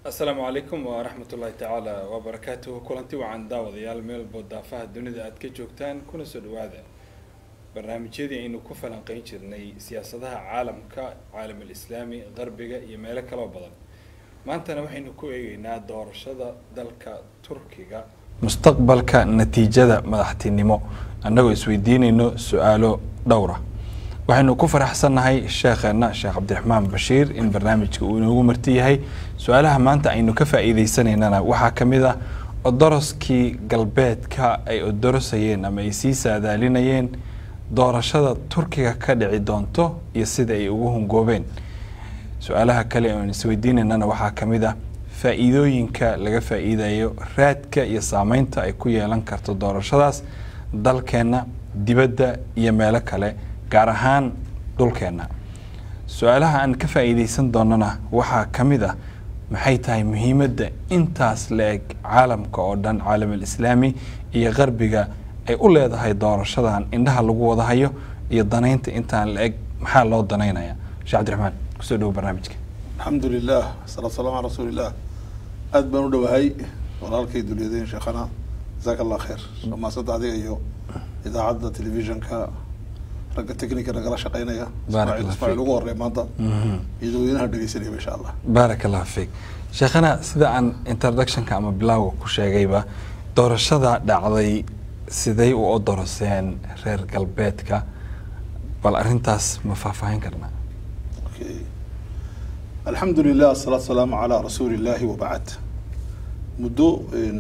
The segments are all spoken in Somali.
asalaamu calaykum waraxmat ullahi tacaala wabarakaatuhu kulanti wacan daawadayaal meel boodaafaha dunida aad ka joogtaan kuna soo dhawaada barnaamijyadii aynu ku falanqeyn jirnay siyaasadaha caalamka caalamul islaami qarbiga iyo meelo kaloo badan maantana waxaynu ku eegeynaa doorashada dalka turkiga mustaqbalka natiijada madaxtinimo annagoo isweydiinayno su-aalo dhowra waxaynu ku faraxsannahay sheekheena sheekh cabdiraxmaan bashiir in barnaamijka uu inoogu marti yahay su-aalaha maanta aynu ka faa-iideysanaynana waxaa ka mid ah odoroskii galbeedka ay odorosayeen ama ay sii saadaalinayeen doorashada turkiga ka dhici doonto iyo sida ay ugu hungoobeen su-aalaha kale oan isweydiinaynana waxaa ka mid ah faa-iidooyinka laga faa-iidayo raadka iyo saameynta ay ku yeelan karto doorashadaas dalkeenna dibadda iyo meelo kale gaar ahaan dhulkeenna su-aalaha aan ka faa-iideysan doonana waxaa ka mid ah maxay tahay muhiimadda intaas la eg caalamka oo dhan caalamul islaami iyo qarbiga ay u leedahay doorashadan indhaha lagu wadahayo iyo danaynta intaan la eg maxaa loo danaynaya sheekh cabdiraxmaan kusoo dhawo barnaamijka alxamdu lilah salaatu salam ala rasuulilah aad baan u dhowahay walaalkay dulyadeen sheekhana jasaaka allah khayr dhamaasada adiga iyo idaacadda telefishinka ragga technica nagala shaqeynaya ismaaciil ugu horey maanta iyo dadweynaha dhegeysanaya insha allah baarak allah fiik sheekhana sida aan introductionka ama bilowga ku sheegayba doorashada dhacday siday u odoroseen reer galbeedka bal arrintaas ma faahfaahin karnaa okay alxamdu lilah asalaatu salaamu calaa rasuuli illahi wabacd muddo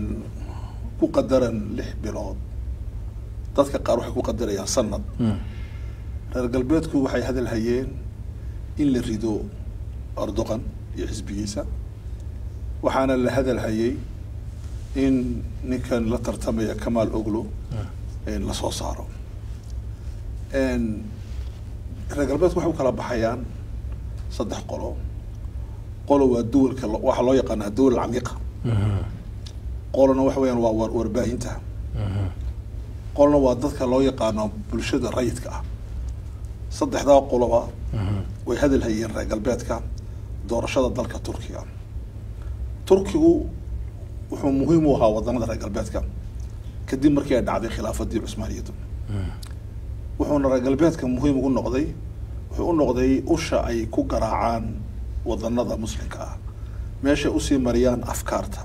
ku qadaran lix bilood dadka qaar waxay ku qadarayaan sanad reer galbeedku waxay hadal hayeen in la rido erdogan iyo xisbigiisa waxaana la hadal hayay in ninkan la tartamaya kamaal oglo lasoo saaro reer galbeedku waxay u kala baxayaan saddex qolo qolo waa duwalka waxaa loo yaqaanaa dawal camiiqa qolona waxa weyaan waa warbaahinta qolna waa dadka loo yaqaano bulshada rayidka ah saddexdaa qoloba way hadal hayeen reer galbeedka doorashada dalka turkiga turkigu wuxuu muhiim u ahaa wadanada reer galbeedka kadib markii ay dhacday khilaafadii cusmaaniyadu wuxuuna reer galbeedka muhiim ugu noqday wuxuu u noqday usha ay ku garaacaan wadanada muslimka ah meeshay usii mariyaan afkaarta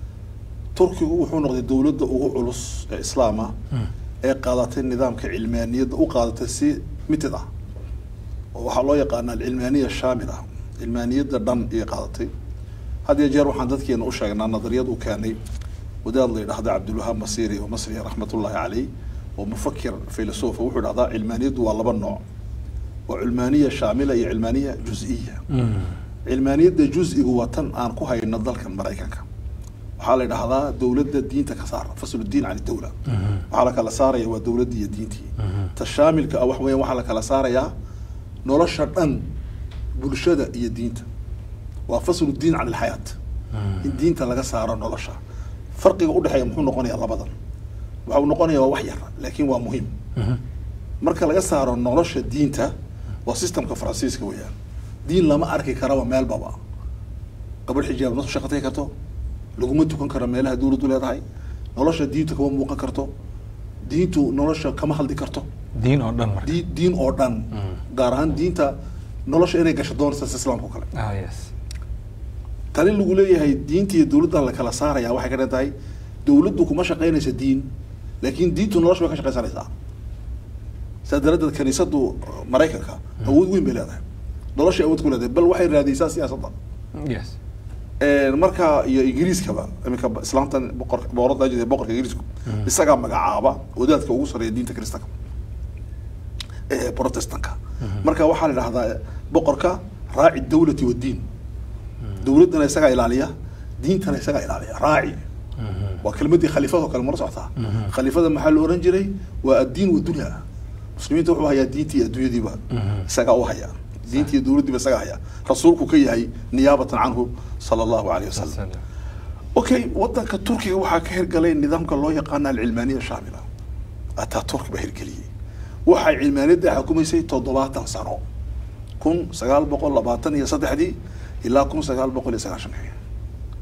turkigu wuxuu noqday dowladda ugu culus ee islaama ee qaadatay nidaamka cilmaaniyadda u qaadatay si mitid ah oo waxaa loo yaqaana alcilmaaniya shaamil ah cilmaaniyadda dhan iyo qaadatay had iyo jeer waxaan dadkeena u sheegnaa nadariyad uu keenay wadaad la yidhahda cabdulwahaab masiri oo masri raxmatullahi caleyh oo mufakir filosofa wuxuu idhahdaa cilmaaniyaddu waa laba nooc waa cilmaaniya shaamila iyo cilmaaniya juz-iya cilmaaniyadda juz-igu waa tan aan ku hayno dalkan maraykanka waxaa la idhahdaa dowladda diinta ka saar fasl diin can dawla waxaa la kala saaraya waa dowladdii iyo diintii ta shaamilka ah wax weyan waxaa la kala saarayaa nolosha dhan bulshada iyo diinta waa faslu diin can ilxayaat in diinta laga saaro nolosha farqiga udhexeeya muxuu noqonayaa labadan waxa uu noqonaya waa wax yar laakiin waa muhiim marka laga saaro nolosha diinta waa systemka faransiiska weeyaan diin lama arki karaba meelbaba gabadh xijaab ma shaqatay karto laguma tukan karo meelaha dawladdu leedahay nolosha diinta kama muuqan karto diintu nolosha kama hadli karto diin oo dhan marka di diin oo dhan gaar ahaan diinta nolosha inay gasho doonaysa islaamka o kale ah yes tali lagu leeyahay diinta iyo dawladdan la kala saaraya waxay ka dhan tahay dawladdu kuma shaqeynaysa diin laakiin diintu nolosha bay ka shaqeysanaysaa saa daradeed kaniisadu maraykanka awood weyn bay leedahay noloshay awood ku leedahay bal waxay raadiysaa siyaasadda yes marka iyo ingiriiskaba iminka islaamtan boqor boqorada jira boqorka ingiriisku isagaa magacaaba wadaadka ugu sareeya diinta kristanka ee protestanka marka waxaa la idhahdaa boqorka raaci dawlati wadiin dawladdana isagaa ilaaliya diintana isagaa ilaaliya raaci waa kelmadii khaliifada oo kale mara socotaa khaliifada maxaa la oran jiray waa addiin wadunya muslimiinta wuxuu hayaa diintii adduunyadiiba isagaa u hayaa diintii dawladdiiba isagaa hayaa rasuulku ka yahay niyaabatan canhu sala allahu alayh wasalam okay wadanka turkiga waxaa ka hirgalay nidaamka loo yaqaana alcilmaaniya shaamila ataa turki baa hirgeliyey waxay cilmaaniyadda xukumaysay toddobaatan sano kun sagaal boqol labaatan iyo saddexdii ilaa kun sagaal boqol iyo sagaashankii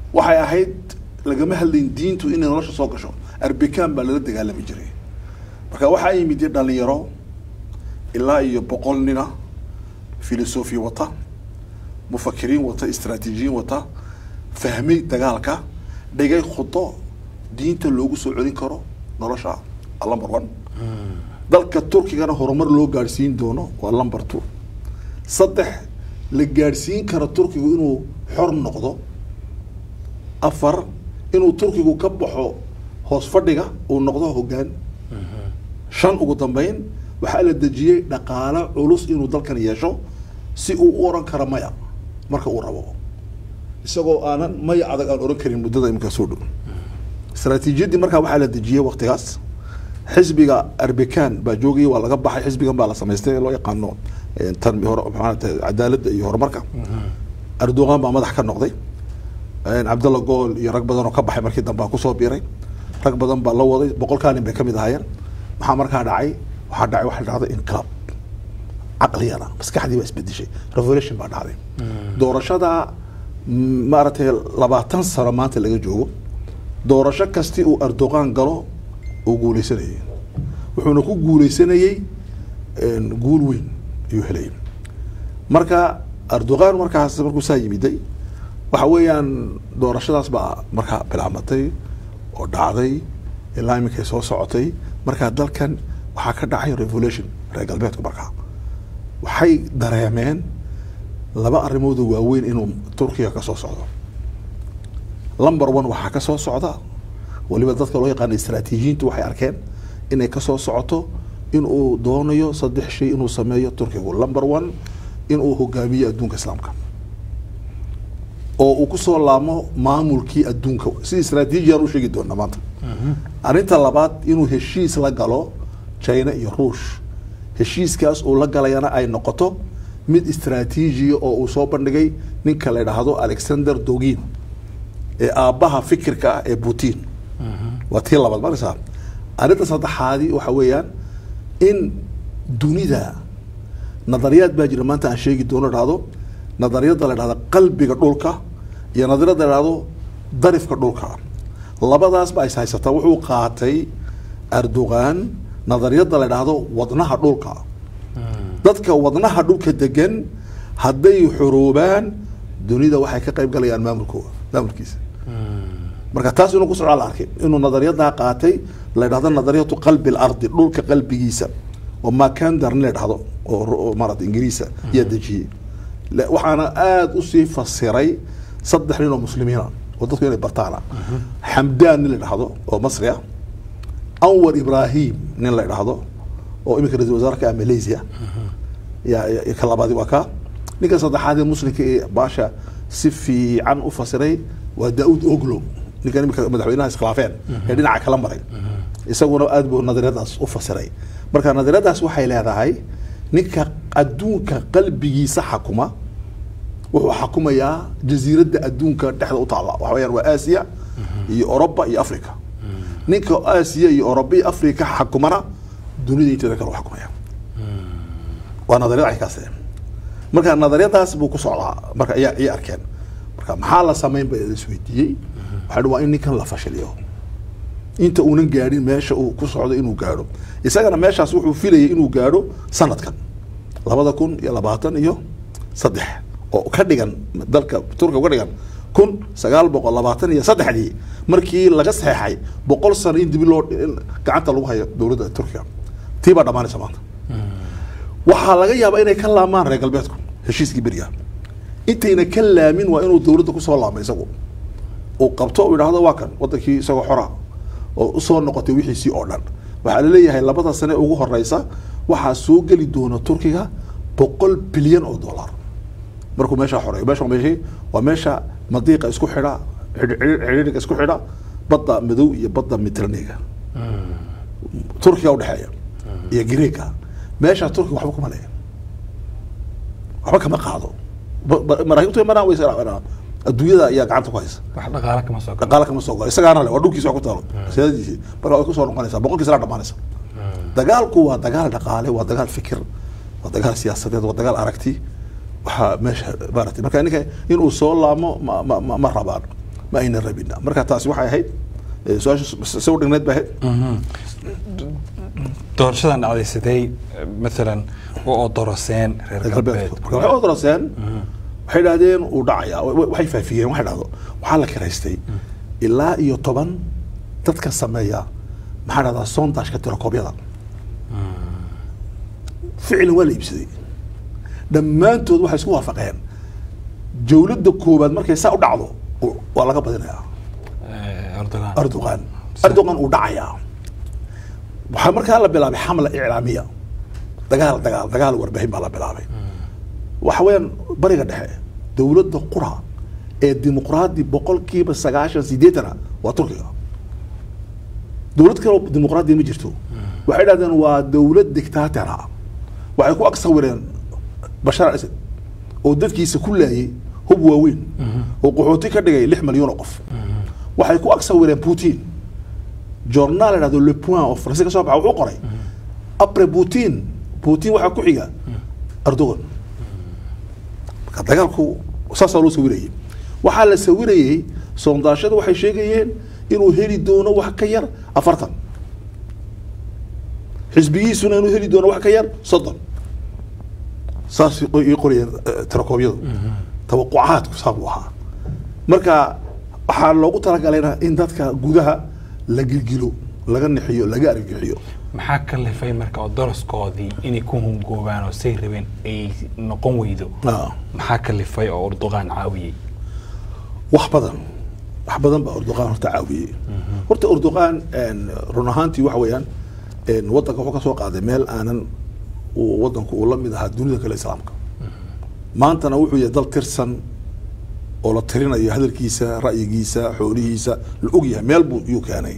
waxay ahayd lagama hadlayn diintu inay nolosha soo gasho arbikan baa lala dagaalami jiray marka waxaa yimid dhalinyaro ilaa iyo boqol nina filosofi wata mufakiriin wata istraatiijiyiin wata fahmay dagaalka dhigay khudo diinta loogu soo celin karo nolosha number one dalka turkigana horumar loo gaadhsiin doono waa number two saddex la gaadhsiin karo turkigu inuu xor noqdo afar inuu turkigu ka baxo hoos fadhiga uu noqdo hoggaan shan ugu dambeyn waxaa la dejiyey dhaqaale culus inuu dalkan yeesho si uu u oran karo maya marka uu rabo isagoo aanan maya adag aan oran karin muddada imika soo dhow istaraatiijiyaddii markaa waxaa la dejiyey waktigaas xisbiga arbikan baa joogayay waa laga baxay xisbigan baa la samaystay ee loo yaqaano tan hore maxaanata cadaaladda iyo horumarka erdogan baa madax ka noqday cabdalla gool iyo rag badan oo ka baxay markii dambe kusoo biiray rag badan baa la waday boqolkaa nin bay kamid ahaayeen maxaa markaa dhacay waxaa dhacay waxaa dhacday inqilaab caqliyana maskaxdii baa isbedeshay revolution baa dhacday doorashada maaragtay labaatan sano maanta laga joogo doorasho kasti uu erdogan galo uu guuleysanayay wuxuuna ku guuleysanayey guul weyn ayuu helayay marka erdogan markaas markuu saa yimiday waxa weeyaan doorashadaas baa markaa bilaabmatay oo dhacday ilaa iminkay soo socotay markaa dalkan waxaa ka dhacay revolution reer galbeedku markaa waxay dareemeen laba arrimoodoo waaweyn inuu turkiga ka soo socdo number one waxaa ka soo socda waliba dadka loo yaqaana istraatiijiyiintu waxay arkeen inay kasoo socoto inuu doonayo saddex shay inuu sameeyo turkigu number one inuu hogaamiyo adduunka islaamka oo uu kusoo laamo maamulkii adduunka si istraatiijiyaan u sheegi doona maanta arrinta labaad inuu heshiis la galo china iyo ruush heshiiskaas uu la galayana ay noqoto mid istraatiijiya oo uu soo bandhigay ninka la idhaahdo alexander dogin ee aabbaha fikirka ah ee putin waa tii labaad markaysaa arrinta saddexaadi waxa weeyaan in dunida nadariyaad baa jira maanta aan sheegi doono dhahdo nadariyadda la dhahdo qalbiga dhulka iyo nadariyadda la dhahdo darifka dhulka labadaas ba is haysataa wuxuu qaatay erdogan nadariyadda la dhahdo wadnaha dhulka dadka wadnaha dhulka degan hadday xoroobaan dunida waxay ka qayb galayaan maamulkooda maamulkiisa marka taas inuu ku socdaa la arkay inuu nadariyaddaa qaatay la dhahdo nadariyatu qalbi lardi dhulka qalbigiisa oo makander nin la dhahdo oo maarata ingiriisa ayaa dejiyey waxaana aada usii fasiray saddex nin oo muslimiina oo dadku inay bartaana xamdaan nin la dhahdo oo masri ah anwar ibrahim nin la dhahdo oo iminka ra-isul wasaarka ah malaysia ya ka labaadi waa ka ninka saddexaad ee muslimka ee baasha si fiican u fasiray waa daauud oglo ninkan imika madaxweynaha iskhilaafeen ee dhinaca kala maray isaguna aad buu nadariyadaas u fasiray marka nadariyadaas waxay leedahay ninka adduunka qalbigiisa xakuma wuxuu xakumayaa jasiiradda adduunka dhexda u taalla waxa weyaan waa aasiya iyo oroba iyo africa ninka aasiya iyo oroba iyo africa xakumana dunida inteeda kale u xakumaya waa nadariyad aykaas marka nadariyadaas buu ku socdaa marka ayaa ayay arkeen marka maxaa la samayn ba isweydiiyey waxaa waa in ninkan la fashiliyo inta uunan gaadhin meesha uu ku socdo inuu gaadho isagana meeshaas wuxuu filayay inuu gaadho sanadkan labada kun iyo labaatan iyo saddex oo ka dhigan dalka turkiga ka dhigan kun sagaal boqol labaatan iyo saddexdii markii laga saxeexay boqol sano in dibi loo gacanta lagu hayo dowladda turkiga tii baa dhamaanaysa maanta waxaa laga yaabaa inay ka laamaan reer galbeedku heshiiskii beriga intayna ka laamin waa inuu dowladda kusoo laamo isagu uu qabto uu idhaahdo waa kan wadankii isagoo xora oo usoo noqotay wixiisii oo dhan waxaa laleeyahay labada sane ugu horeysa waxaa soo geli doona turkiga boqol bilyan oo dollar markuu meeshaa xoreeyo meesha meeshii waa meesha madiiqa isku xidha xidhiidhiga isku xidha badda madow iyo badda mediterraneega turkiga udhexeeya iyo greega meeshaa turkiga waxba kuma leeya waxba kama qaado maraakiibtu imanaa way adduunyada ayaa gacanta ku haysa wax dhaqaale kama soo galo dhaqaale kama soo galo isagaana le waa dhulkiisa wax ku taalo siyaadadiisi marka way kusoo noqonaysaa boqolkiisa la dhamaanaysa dagaalku waa dagaal dhaqaale waa dagaal fikir waa dagaal siyaasadeed waa dagaal aragti waxaa meesha maaragtay marka ninka inuu soo laamo ma ma ma ma rabaan ma aynan rabina marka taasi waxay ahayd eh, su-aasha se u dhigneed bay ahayd doorashadan dhacday sidee maalan u odoroseen reer reer galbeed galbeedku marka waxay odoroseen waxay idhahdeen uu dhacayaa wa- wa- waxay faafiyeen waxay dhahdo waxaa la kiraystay ilaa iyo toban dadka sameeya maxaa dhahdaa sondashka tirakoobyada ficlan waa la iibsaday dhammaantood waxay isku waafaqeen jawladda koowaad markay saa u dhacdo u- waa laga badinayaa Eh, erdogan erdogan erdogan uu dhacayaa waxaa markaa la bilaabay xamla iclaamiya dagaal dagaal dagaal warbaahin baa la bilaabay waxa weeyaan bariga dhexe dowladda qura ee dimuqraadi boqolkiiba sagaashan sideetana waa turkiga dowlad kale oo dimuqraadi ma jirto waxay dhahdeen waa dowlad dictatera waxay ku ag sawireen bashar al asad oo dadkiisa ku laayay hub waaweyn oo qaxooti ka dhigay lix malyan oo qof waxay ku ag sawireen putin journal la dhahdo le point oo faransi ka soo baxa wuxuu qoray apre putin putin waxaa ku xiga erdogan marka dagaalku saasaa loo sawirayay waxaa la sawirayey sondaashada waxay sheegayeen inuu heli doono wax ka yar afartan xisbigiisuna inuu heli doono wax ka yar soddon saas ii qorayeen eh, tirakoobyadu tawaqucaadku saa buu ahaa marka waxaa loogu talagalayna in dadka gudaha la gilgilo laga nixiyo laga argagixiyo maxaa ka lifay marka odoroskoodii inay ku hungoobaan oo say rabeen ay noqon weydo Ah. maxaa ka lifay oo erdogan caawiyey wax badan wax badan baa erdogan horta caawiyey horta erdogan een, run ahaantii waxa weeyaan een, wadanka wuxuu ka soo qaaday meel aanan uu wadanku uu la mid ahaa dunida kale islaamka maantana wuxuu yahay dal tirsan oo la tirinayo hadalkiisa ra'yigiisa xoolihiisa la og yahay meel buu yuu keenay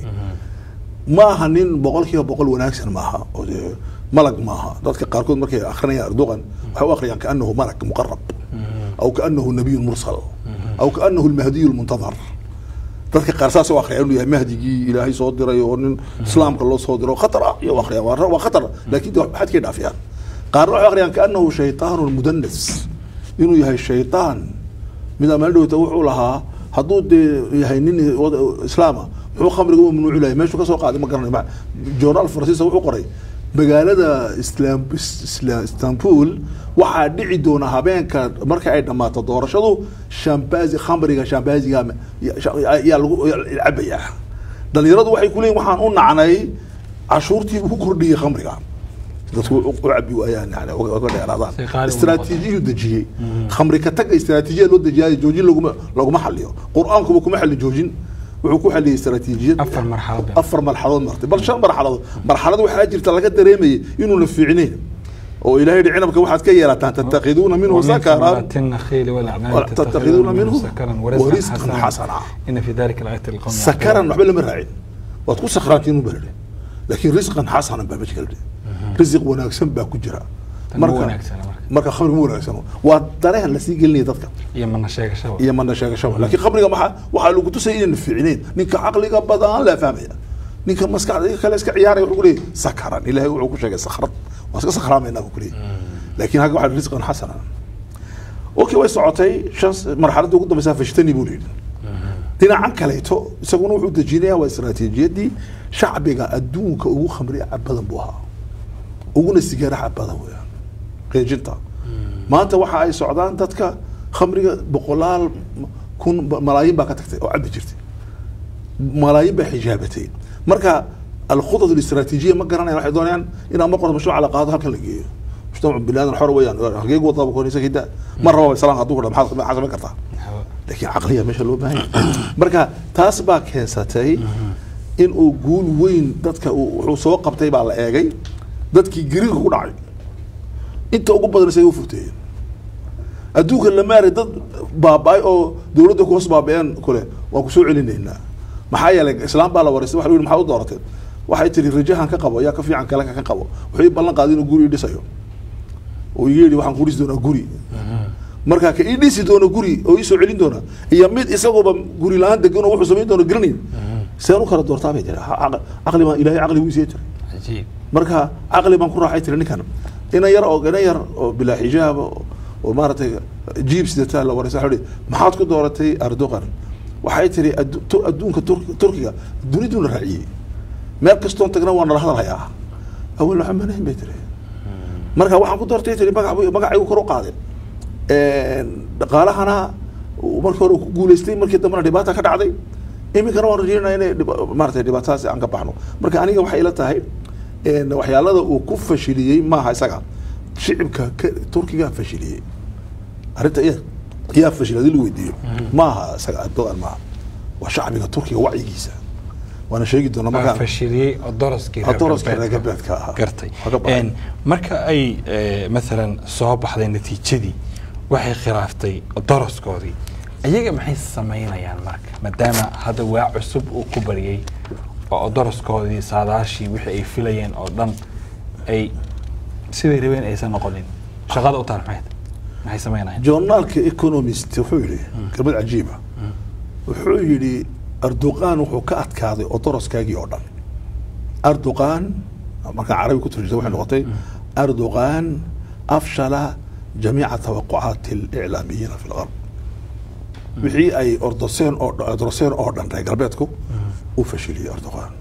ma aha nin boqol kiiba boqol wanaagsan maaha oo dee malag maaha dadka qaarkood markay akrinayaan erdogan waxay u akhriyaan kaanahu malag muqarab aw kaanahu nabiyun mursal aw kaanahu lmahdiyu lmuntadar dadka qaar saas u akhriyaan inuu yahay mahdigii ilaahay soo diray oo nin islaamka loo soo diro khatar ah iyo akhriyaan waa waa khatar laakiin de waxaad kay dhaafiyaan qaarna waxay akhriyaan kaanahu shaytaanun mudanas inuu yahay shaytaan mid amaan dhowta wuxuu lahaa hadduu dee yahay nin wada- islaama muxuu khamriga u mamnuuci lahay meeshuu ka soo qaaday ma garanayo Ma- journaal faransiisa wuxuu qoray magaalada islam Isla- istanbul waxaa dhici doona habeenka marka ay dhammaato doorashadu shambazi khamriga shambaziga ma- ya- sha- yaa lagu yaa cabayaa dhalinyaradu waxay kuleeyihin waxaan u nacnay cashuurtii buu ku kordhiyey khamriga dadku u cabi waayaan yani uga uga dheeraadaan Si qaali u istiraatiijiyu dejiyey khamri ka taga istiraatiijiya loo dejiyay joojin laguma laguma xaliyo qur-aankuba kuma xalin joojin wuxuu ku xaliyey istiraatiijiyad afar marxalad bay afar marxaladood martay bal shan marxaladood marxalad waxaa jirta laga dareemayay inuuna fiicnayn oo ilaahay yidhi cinabka waxaad ka yeelataan tattakiduuna minhu ومن sakaran ثمرات النخيل والأعناب ولا تتخذون منه سكرا ورزقا ورزقا حسنا. حسنا إن في ذلك الآية لقوم sakaran waxba lama raacin waad ku sakraantiin u balade laakiin risqan xasanan baa meesha kala risiq wanaagsan baa ku jira Tan ma wanaagsana marka. marka khamri ma wanaagsano waa dareen lasii gelinaya dadka iyo mana sheegashaba iyo mana sheegashaba laakiin khamriga maxaa waxaa lagu tusaya inayna fiicnayn ninka caqliga badan laa fahmaya ninka maskaxda kale iska ciyaaraya wuxuu kuleeyahy sakaran ilahay wuxuu ku sheegay sakrad waa iska sakraamayna buu kuleeyahy laakiin halka waxaa risqan xasanan okay way socotay shan marxaladda ugu dambeysa fashtani buu leeyahy dhinacan kaleeto isaguna wuxuu dejinaya waa istaraatiijiyadii shacbiga adduunka ugu khamri cab badan buu ahaa uguna sigaara cab badan weeyaan qeejinta maanta waxa ay socdaan dadka khamriga boqolaal kun malaayiin baa ka tagtay oo cabi jirtay malaayiin baa xijaabatay marka alkhudad الاستراتيجية ما garanayaan waxay doonayaan inaan mar qorto mashruuca la qaado halkan la geeyo mujtamacu bilaadan xor weeyaan halkeegu wadaba koonaysa hidda mar raba islaan hadduu ku dha maxaad maxaad samayn kartaa laakiin caqliya meesha loo baahan yahay marka taas baa keensatay in uu guul weyn dadka uu wuxuu soo qabtay baa la eegay dadkii gariirka ku dhacay inta ugu badan say u furteeyeen adduunka la maaray dad baaba-ay oo dowladda ku hoos baaba-een kule waan kusoo celinaynaa maxaa yeelay islaam baa la wareystay waxa la yidhi maxaad u doorateen waxay tiri rajahan ka qabo yaa ka fiican kale ka qabo wuxuu ii ballan qaaday inuu guri ii dhisayo oo iga yidhi waxaan ku dhisi doonaa guri marka ka ii dhisi doono guri oo ii soo celin doona iyo mid isaguba guri la-aan degan oo wuxuu samayn doono garanayn seen u kala doortaa bay tiri caqli baan ilaahay caqli buu isiiya jiray cajiib marka caqli baan ku raaxay tiri ninkan ina yar oo ina yar oo bilaa xijaab oo oo maaragtay jiib sidataa la wareysa waxa maxaad ku dooratay erdogan waxay tiri addu- tu- adduunka Tur- turkiga duniduna raaciyey meel kastoon tagna waa nala hadalhayaa awel waxaa manahin bay tiri marka waxaan ku doortay tiri magac buu- magacaygu kor u qaaday dhaqaalahana uu markii hore uu ku guuleystay markii dambena dhibaata ka dhacday iminkana waan rajeynaya inay dhiba- maaragtay dhibaatadaasi aan ka baxno marka aniga waxay ila tahay een, waxyaalada uu ku fashiliyey maaha isaga shicibka ka- turkiga fashiliyey arrinta iya yaa fashilay hadii la weydiiyo maaha isaga erdogan maaha waa shacbiga turkiga wacyigiisa waana sheegi doonaa waa markaan fashiliyey oo doroskii reer Doroskii reer galbeedka. galbeedka ahaa. gartay Waa ka baxay. Een, marka ay eh, maalan soo baxday natiijadii waxay khilaaftay doroskoodii iyaga maxay samaynayaan marka maadaama hadda waa cusub uu ku bariyey oo doroskoodii saadaashii wixii ay filayeen oo dhan ay siday rabeen aysan noqonin shaqada u taal maxay maxay samaynayaan journaalka economist wuxuu yidhi kelmad cajiiba wuxuu yidhi erdogan wuxuu ka adkaaday odoroskaagii oo dhan erdogan markaan carabi ku turjisa waxay noqotay erdogan afshala jamiica tawaqucaati اliclaamiyiina fi lgarb wixii ay ordoseen oo dhan- ordoseen oo dhan reer galbeedku u fashiliyey erdogan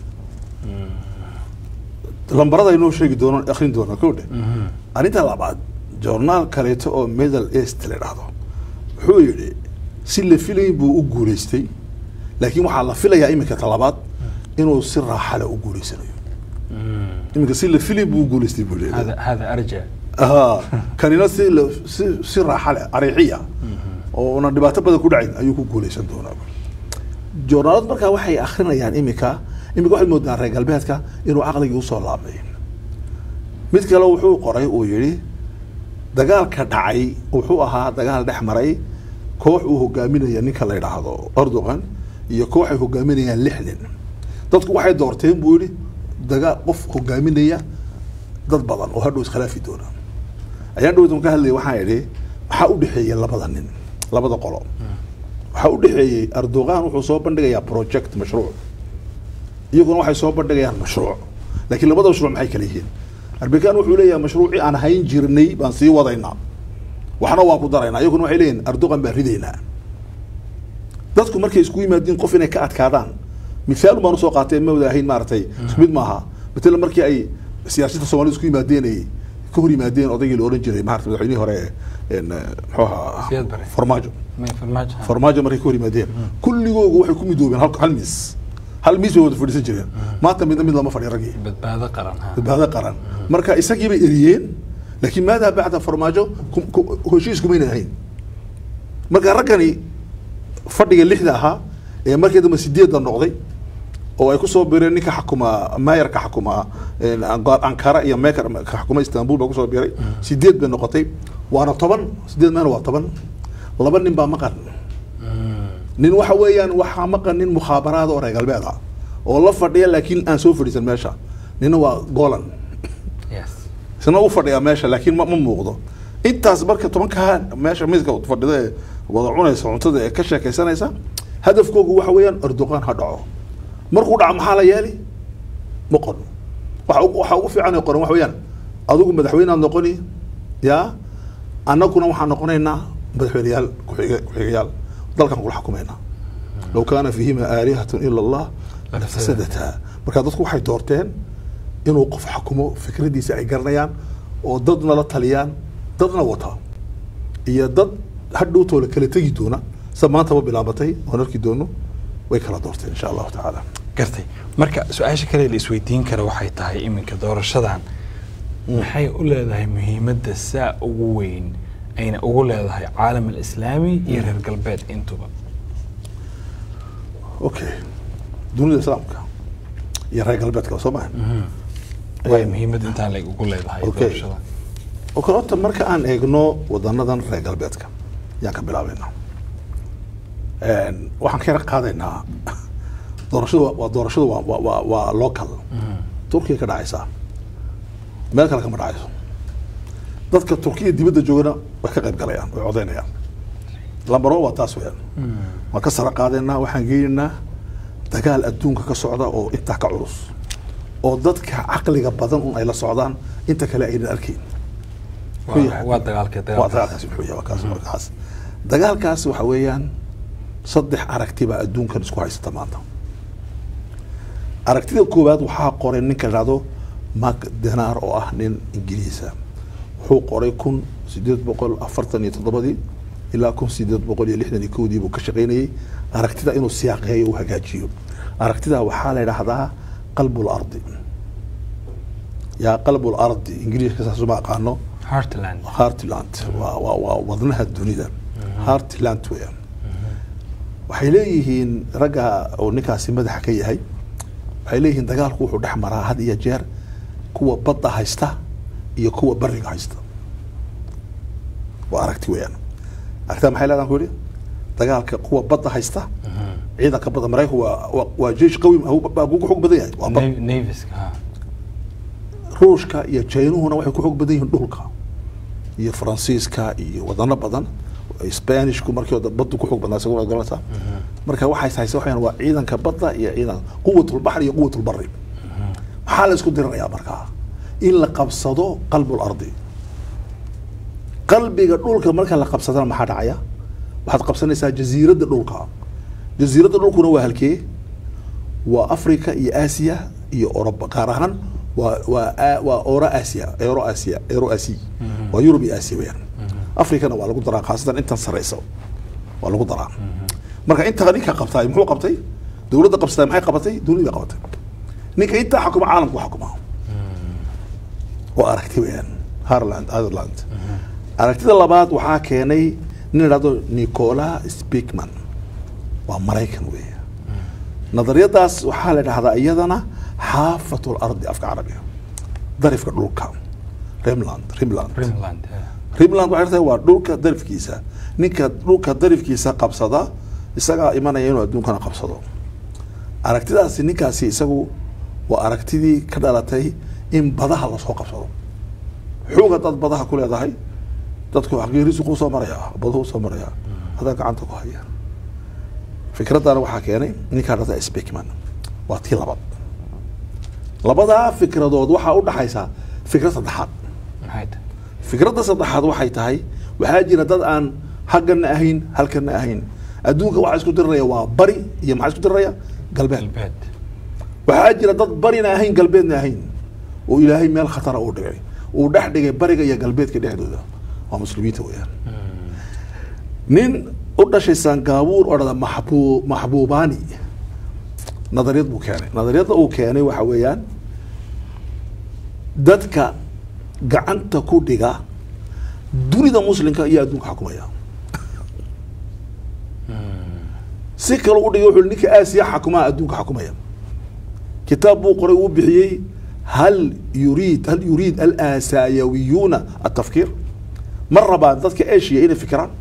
lambarada inoo sheegi doono akrin doona kowdhe arrinta labaad journaal kaleeto oo middle east la dhahdo wuxuu yidhi si la filayn buu u guuleystay laakiin waxaa la filayaa iminka talabaad inuu si raaxale u guuleysanayo iminka si la filayn buu u guuleystay buu leeyahay hada hada arja ها kanina si la- si si raaxa leh ariixiya oo una dhibaato badan ku dhacayn ayuu ku guuleysan doonaa joornaalad markaa waxay akrinayaan imika imika waxay moodaan reer galbeedka inuu caqligii usoo laabmay mid kale wuxuu qoray uu yidhi dagaalka dhacay wuxuu ahaa dagaal dhex maray koox uu hogaaminaya ninka la yidhaahdo erdogan iyo koox ay hogaaminayaan lixdan dadku waxay doorteen buu yidhi dagaal qof hogaaminaya dad badan oo hadhow iskhilaafi doona ayaan dhowdan ka hadlaya waxaan idhi maxaa u dhexeeya labada nin labada qolo waxaa u dhexeeyey erdogan wuxuu soo bandhigayaa project mashruuc iyaguna waxay soo bandhigayaan mashruuc laakiin labada mashruuc maxay kala yihiin erdogan wuxuu leeyahay mashruucii aan hayn jirnay baan sii wadaynaa waxna waa ku daraynaa iyaguna waxay leeyihin erdogan baan ridaynaa dadku markay isku yimaadiin qof inay ka adkaadaan mithaal baan usoo qaatay ma wada ahayn maaragtay isku mid maaha matala markii ay siyaasada soomaalida isku yimaadeen ay ka hor yimaadeen odaygii la oran jiray maarata madaxweynihii hore een, muxuu ahaa Siyaad Barre. farmaajo may farmaajo farmaajo markay ka hor yimaadeen kulligoogu waxay ku midoobeen hal hal miis hal miis bay wada fadhiisan jireen maanta midna mid lama fadhiyo raggii badbaado qaran ha badbaado qaran marka isagii bay eriyeen laakiin maadaa bacda farmaajo ku- ku- heshiis kumayna ahayn marka raggani fadhiga lixda ahaa ee markii dambe sideedda noqday oo ay kusoo bireen ninka xakuma maayarka xakuma een, Anqa- ankara iyo meekar ka xakuma istanbul baa kusoo biray sideed bay noqotay waana toban sideed meena waa toban laba nin baa maqan nin waxa weeyaan waxaa maqan nin mukhaabaraada oo reer galbeed ah oo la fadhiya laakiin aan soo fadhiisan meesha nina waa golan yes isna u fadhiyaa meesha laakiin ma, ma muuqdo intaas marka tobankaa meesha miiska fadhida ee wada cunaysa cuntada ee ka sheekaysanaysa hadafkoogu waxa weeyaan erdogan ha dhaco markuu dhaco maxaa la yeeli ma qono waxa ugu- waxa ugu fiican ee qoran waxa weeyaan adigu madaxweyneaad noqoni yaa annaguna waxaan noqonaynaa madaxweyneyaal kuxige- ku-xigayaal dalkan kula xukumaynaa low kaana fiihima aalihatun ila allah lafasadataa marka dadku waxay doorteen inuu qof xukumo fikradiisa ay garanayaan oo dadna la taliyaan dadna wata iyo dad hadhowtoola kala tegi doona sa maantaba bilaabatay oon arki doono way kala doorteen insha allahu tacaala gartay marka su-aasha kale la isweydiin kara waxay tahay iminka doorashadan maxay u leedahay muhiimadda saa ugu weyn ayna ugu leedahay caalam alislaami iyo reer galbeed intuba okay dunida islaamka iyo reer galbeedka soo maha way muhiimadda intaan leg ugu leedahay Okay. doorashada oo kale horta marka aan eegno wadanadan reer galbeedka yaan ka bilaabaynaa waxaan ka yara qaadaynaa doorashadu waa- waa doorashadu waa waa waa waa local turkiya ka dhacaysaa meel kale kama dhacayso dadka turkiya dibadda joogana way ka qayb galayaan way codeynayaan lambaro waa taas weyaan waan ka sara qaadaynaa waxaan geynaynaa dagaal adduunka ka socda oo intaa ka culus oo dadka caqliga badan un ay la socdaan inta kale aynan arkayn Waa- waa dagaalkee waa dagaalkaas dagaalkaasi muxuu yahay waa kaas markaas dagaalkaas waxa weeyaan saddex aragti baa adduunkan isku haysata maanta aragtida koowaad waxaa qoray ninka la dhahdo mark denar oo ah nin ingiriisa wuxuu qoray kun sideed boqol afartan iyo toddobadii ilaa kun sideed boqol iyo lixdan iyo kowdii buu ka shaqaynayey aragtida inuu siyaaqeeyo u hagaajiyo aragtida waxaa la yidhaahdaa qalbu lardi yaa qalbu lardi ingiriiska saas uma aqaano heartland heartland waa waa waa wadnaha dunida heartland weeyaan waxay leeyihiin ragga oo ninkaasi madaxa ka yahay waxay leeyihiin dagaalku wuxuu dhex maraa had iyo jeer kuwa badda haysta iyo kuwa bariga haysta waa aragti weeyaan aragtida maxay leedahan ku yidhi dagaalka kuwa badda haysta ciidanka badda maraykanku waa waa- waa jeish qawi baa ugu xoog badan yahay waa bad Nav- naviska ha ruushka iyo jaynuhuna waxay ku xoog badan yihiin dhulka iyo faransiiska iyo wadano badan spanishku markii hore baddu ku xoog badnaa isaguna garanaysaa marka waxay haysa waxaan waa ciidanka badda iyo ciidan quwatulbaxri iyo quwatulbari maxaa la isku diranayaa markaa in la qabsado qalbul ardi qalbiga dhulka marka la qabsadana maxaa dhacaya waxaad qabsanaysaa jasiiradda dhulka jasiiradda dhulkuna waa halkee waa africa iyo aasiya iyo oroba gaar ahaan waa waa a- waa oro aasiya euro aasiya euro asi waa yurub iyo aasiya weyaan africana waa lagu daraa khaasatan intan sareysa waa lagu daraa marka intaa ninka qabtaay muxuu qabtay dowladda qabsatay maxay qabatay dunida qabatay ninka intaa xukuma caalamku xukuma waa aragti weyaan harland ireland aragtida labaad waxaa keenay nin idhahdo nicola speakman waa maraykan weeye nadariyadaas waxaa la dhahdaa iyadana xaafat lardi afka carabiga darifka dhulka rimland rimland rimland ha. rimland waxay tahay waa dhulka darifkiisa ninka dhulka darifkiisa qabsada isagaa imanaya inuu adduunkana qabsado aragtidaasi ninkaasi isagu waa aragtidii ka dhalatay in badaha lasoo qabsado xoog haddaad badaha ku leedahay dadku xaqiirisu kuu soo maraya baduhu soo maraya adaa gacanta ku haya fikradana waxaa keenay ninkaa dhata speakman waa tii labaad labadaa fikradood waxaa u dhaxaysa fikrad saddexaad maxay tahay fikradda saddexaad waxay tahay waxaa jira dad aan haggana ahayn halkana ahayn adduunka waxaa isku diriraya waa bari iyo maxaa isku diriraya galbeed galbeed waxaa jira dad barina ahayn galbeedna ahayn oo ilaahay meel khatara uu dhigay uu dhex dhigay bariga iyo galbeedka dhexdooda waa muslimiinta weeyaan nin u dhashay sangaabuur oo dhada maxbuu maxbuubaani nadariyad buu keenay nadariyadda uu keenay waxa weeyaan dadka gacanta ku dhiga dunida muslimka iyo adduunka xakumaya si kale u dhigay wuxuu ninka aasiya xakumaa adduunka xakumaya kitaab buu qoray uu bixiyey hal yuriid hal yuriid alaasayawiyuuna atafkiir ma rabaan dadka asia inay fikiraan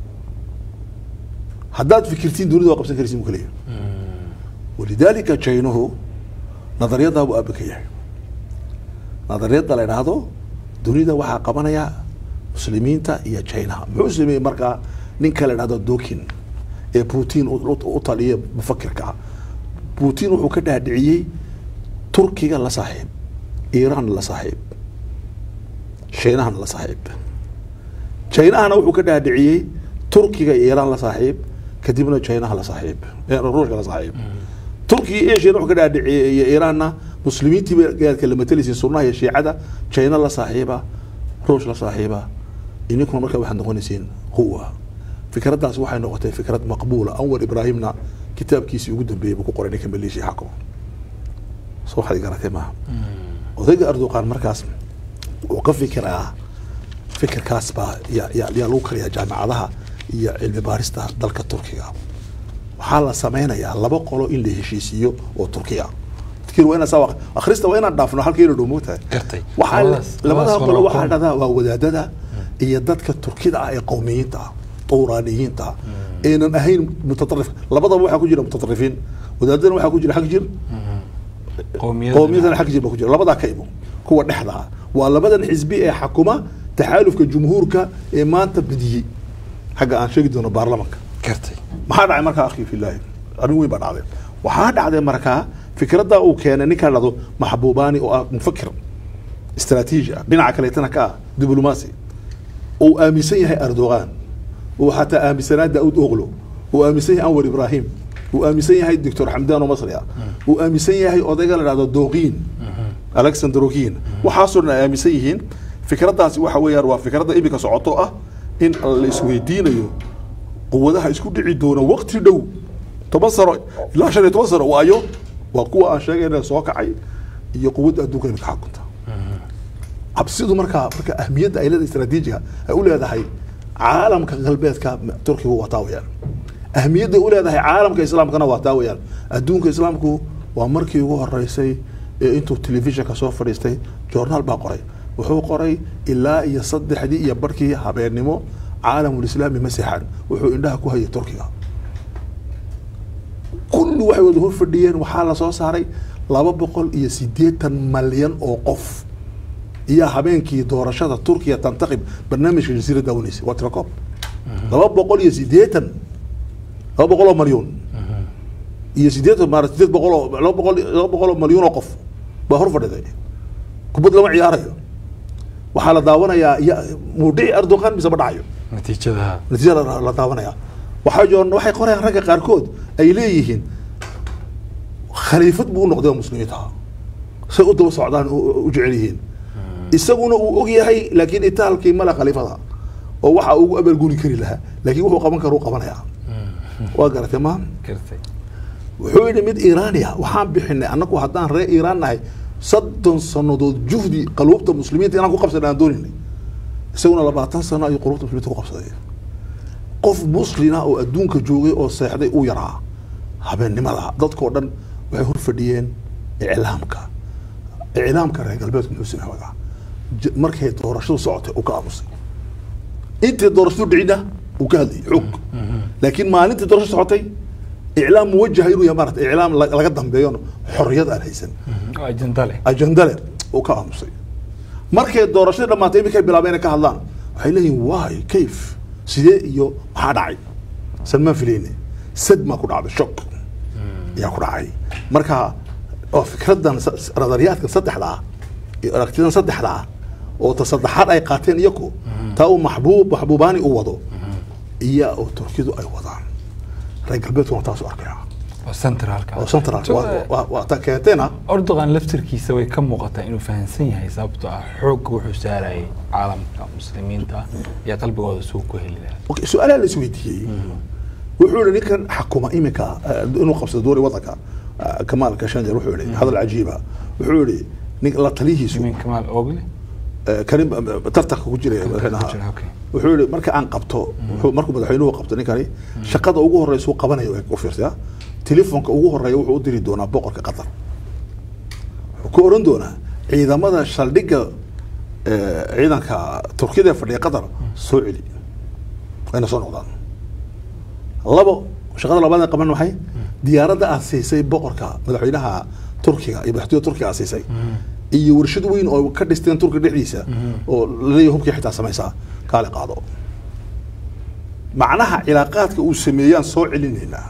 haddaad fikirtiin dunida waa qabsan karaysin buu ka leeyahay walidaalika jaynuhu nadariyaddaa buu aaba ka yahay nadariyadda la idhaahdo dunida waxaa qabanaya muslimiinta iyo jaynaha muxuu sameeyey markaa ninka la idhahdo dokin ee putin u- u u taliya mufakirka ah putin wuxuu ka dhaadhiciyey turkiga la saaxiib iiraan la saaxiib shaynahana la saaxiib jaynahana wuxuu ka dhaadhiciyey turkiga iyo iiraan la saaxiib kadibna jaynaha la saaxiib eh, ruushka la saaxiib turkiga iyo ashiyana wuxuu ka dhaadhiciyey iyo iiraanna muslimiintii bay gaadka la matalaysiin sunnaha iyo shiicada jayna la saaxiiba ruush la saaxiiba ininkuna markaa waxaad noqonaysiin quwa fikraddaas waxay noqotay fikrad maqbuula anwar ibraahimna kitaabkiisii ugu dambeeyey buu ku qoray ninka maleeshiya xakuma so waxaad garatay maaha odayga erdogan markaas uu ka fikiraa fikirkaas baa yaa yaa yaa lagu kariyaa jaamacadaha iyo cilmi baarista dalka turkiga waxaa la sameynayaa laba qolo in la heshiisiiyo oo turkiya dadkiin waa inaa saa waq- akhrista waa inaan dhaafno halkeena dhow moogtahay gartay waxaa la- Labadaas- labadaa labadaas qolo walaal waxaa qoom. dhahdaa waa wadaadada iyo dadka turkida ah ee qowmiyiinta ah tuuraaniyiinta ah eenan ahayn mutatarif labadaba waxaa ku jira mutatarrifiin wadaadadana waxaa ku jira xag jir qowmiyada qowmiyadana xag jir baa ku jira labadaa ka imo kuwa dhexda ah waa labadan xisbi ee xakuma taxaalufka jumhuurka ee maanta bediyey xagga aan sheegi doono baarlamanka gartay maxaa dhacay markaa akhi filaahi arrin weyn baa dhacday waxaa dhacday markaa fikradda uu keenay ninkaan dhado maxbuubaani oo ah mufakir istaraatiiji ah dhinaca kaleetana ka ah diblomaasi uu aaminsan yahay erdogan uu xataa aaminsanaa daauud oglo uu aaminsan yahay anwar ibrahim uu aaminsan yahay doctor xamdaan oo masri ah uu aaminsan yahay odayga la dhahdo doqiin alexander ogiin waxaasoo dhan ay aaminsan yihiin fikraddaasi waxa weeyaan waa fikradda iminka socoto ah in la isweydiinayo quwadaha isku dhici doona waqti dhow toban sano ilaa shan iyo toban sano waayo waa kuwa aan sheegayna soo kacay iyo quwadda adduunka imika xakunta cabsidu markaa marka ahmiyadda ay leedahay istaraatiijiga ay u leedahay caalamka galbeedka turkiga waa taa weyaan ahmiyadda u leedahay caalamka islaamkana waa taa weyaan adduunka islaamku waa markii ugu horeysay ee intuu telefishinka soo fadhiistay joornaal baa qoray wuxuu qoray ilaa iyo saddexdii iyo barkii habeennimo caalamulislaami ma seexan wuxuu indhaha ku hayay turkiga kulli waxay wada hor fadhiyeen waxaa lasoo saaray laba boqol iyo siddeetan malyan oo qof iyo habeenkii doorashada turkiya tantaqib barnaamijka jasiira daawanaysa waa tirakoob laba boqol iyo siddeetan laba boqol oo malyuun iyo siddeetan maara siddeed boqol oo laba boqol laba boqol oo malyuun oo qof baa hor fadhiday kubad lama ciyaarayo waxaa la daawanayaa ya muu dhici erdogan mise ma dhacayo natiijadaha natiija la la daawanaya waxaa joon waxay qorayaan ragga qaarkood ay leeyihiin khaliifad buu u noqday oo muslimiinta say u daba socdaan u u jecel yihiin isaguna uu og yahay laakiin itaalkii male khaliifada oo waxa ugu abaalguni kari lahaa laakiin wuxuu qaban kara u qabanayaa waa garatay ma gartay wuxuu yidhi mid iiraaniya waxaan bixinay annagu haddaan reer iiraan nahay soddon sannadood juhdi qaluubta muslimiinta inaan ku qabsan aan dooninay isaguna labaatan sano ayuu qaluubta muslimiinta ku qabsaday qof muslina oo adduunka joogay oo seexday uu yaraa habeennimada dadkoo dhan waxay hor fadhiyeen iclaamka iclaamka reer galbeedku muxuu sameey wadaa J- markay doorashadu socotay uu ka aamusay intii doorashadu dhicina uu ka hadlayay xog laakiin maalintii doorashadu socotay iclaam muwajaha inuu yahay maarata iclaam la- laga dambeeyo xorriyad aan haysan oo ajenda leh ajenda leh uu ka aamusay markay doorashadii dhammaatay iminkay bilaabeen inay ka hadlaan waxay leeyihin waay kayf sidee iyo maxaa dhacay salmaan fileyne sad maa ku dhacday shock ayaa ku dhacay marka oo fikradan sa- nadariyaadkan saddexda ah iyo aragtidan saddexda ah oo ta saddexaad ay qaateen iyaku taa uu maxbuub maxbuubaani u wado iyo oo turkidu ay wadaan reer galbeedkuna taas u arkaya oo centralka oo central waa- waa- waa ta keenteena erdogan laftirkiisa way ka muuqataa inuu fahamsan yahay sababtoo ah xoogga wuxuu saarayay caalamka muslimiinta iyo qalbigooda suu ku heli lahaa Okay, su-aalaha la isweydiiyey wuxuu yihi ninkan xakuma iminka eh, inuu qabsado doori wadanka eh, kamaal kashanjar wuxuu yihi hadal cajiiba wuxuu yihi nin la taliyihiisu min kamaal ogle eh, karim eh, tartanka ku jiray madaxweynaha jira, okay. wuxuu yihi marka aan qabto wuxuu- markuu madaxweynuhu qabto ninkani shaqada ugu horeysa uu qabanayo u fiirsaya telefoonka ugu horeeya wuxuu u diri doonaa boqorka qatar wuxuu ku oran doonaa ciidamada saldhigga eh, ciidanka turkiyada ee fadhiya qatar soo celi wayna soo noqdaan labo shaqada labaad ee qaban maxay diyaaradda aad siisay boqorka madaxweynaha turkiga iyo madaxtooyada turkiga aad siisay iyo warshad weyn oo ka dhisteen turkiga dhexdiisa oo laleeyahay hubkii xitaa samaysaa kaale qaado macnaha cilaaqaadka uu sameeyaan soo celinaynaa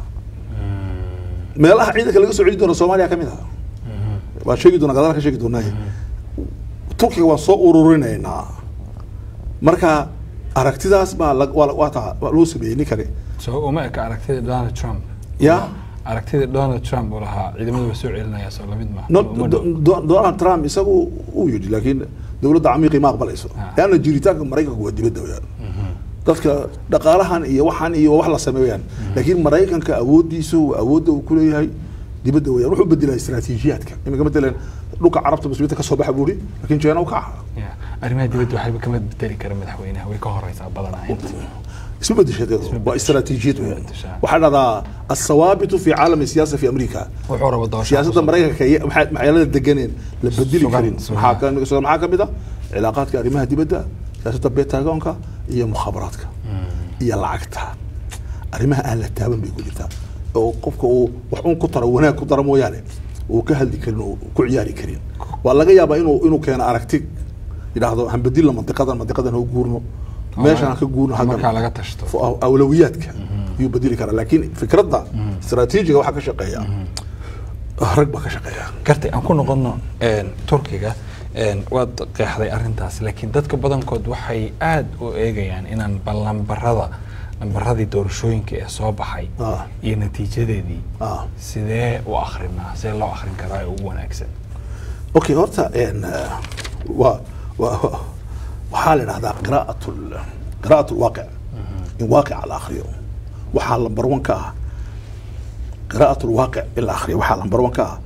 meelaha ciidanka laga soo celi doono soomaaliya ka mid ah waa sheegi doonaa gadaal ka sheegi doonaaye turkiga waan soo ururinaynaa marka aragtidaas baa la- waa la- waa taa waa loo sameeyey ninkani so uma eka aragtida donald trump ya aragtida donald trump uu lahaa ciidamadu waa soo celinaya soo lamid ma No, uma dhow. Do- Do- donald trump isagu uu yidhi laakiin dowladda camiiqii ma aqbalayso Ah. leanna jiritaanka maraykanku waa dibadda weyaan dadka dhaqaalahan iyo waxan iyo wax la sameeyaan laakiin maraykanka awoodiisu awoodda uu kuleeyahay dibadda weyaan wuxuu bedelaa istaraatiijiyaadka iminka matalan dhulka carabta muslimiinta ka soo baxa buu ihi laakiin jeena u kaca Ya, arrimaha dibadda waxba kama bedeli kara madaxweynaha way ka horeysaa badanaa inta isma bedesheed waa istaraatiijiyad weyaan bedeshaa. waxaa dhahdaa asawaabitu fi caalami siyaasa fi amriika wuxuu rabo doorasho siyaasadda maraykanka iyo maxaa- maxyaalada deganeen la bedeli Sugan, karin sugan. maxaa ka sugan maxaa ka mid ah cilaaqaadka arrimaha dibadda siyaasadda betagonka iyo mukhaabaraadka iyo lacagta arrimaha aan la taaban bay ku jirtaa oo qofka uu wax un ku taro wanaag ku daro mooyaane uu ka hadli karin oo ku ciyaari karin waa laga yaabaa inuu inuu keeno aragti yidhaahdo han bedilna mandiqadan mandiqadan ha u guurno meeshaan ha ka guurno markaa haggan laga tashto fu- awlawiyaadka ayuu bedeli karaa laakiin fikradda istaraatiijiga waxaa ka shaqeeya rag baa ka shaqeeya gartay aan ku noqono een, turkiga een, waad qeexday arrintaas laakiin dadka badankood waxay aad u eegayaan inaan ballanbarada nambaradii doorashooyinka ee soo baxay Ah. iyo natiijadeedii ah sidee u akrinaa sidee loo akrin karaa ee ugu wanaagsan okay horta en, eh, waa waa- waxaa la idhahdaa qiraa'at qiraa'at lwaaqic in waaqica la akriyo waxaa lambar one ka ah qiraa'at lwaaqic in la akriyo waxaa lambar one ka ah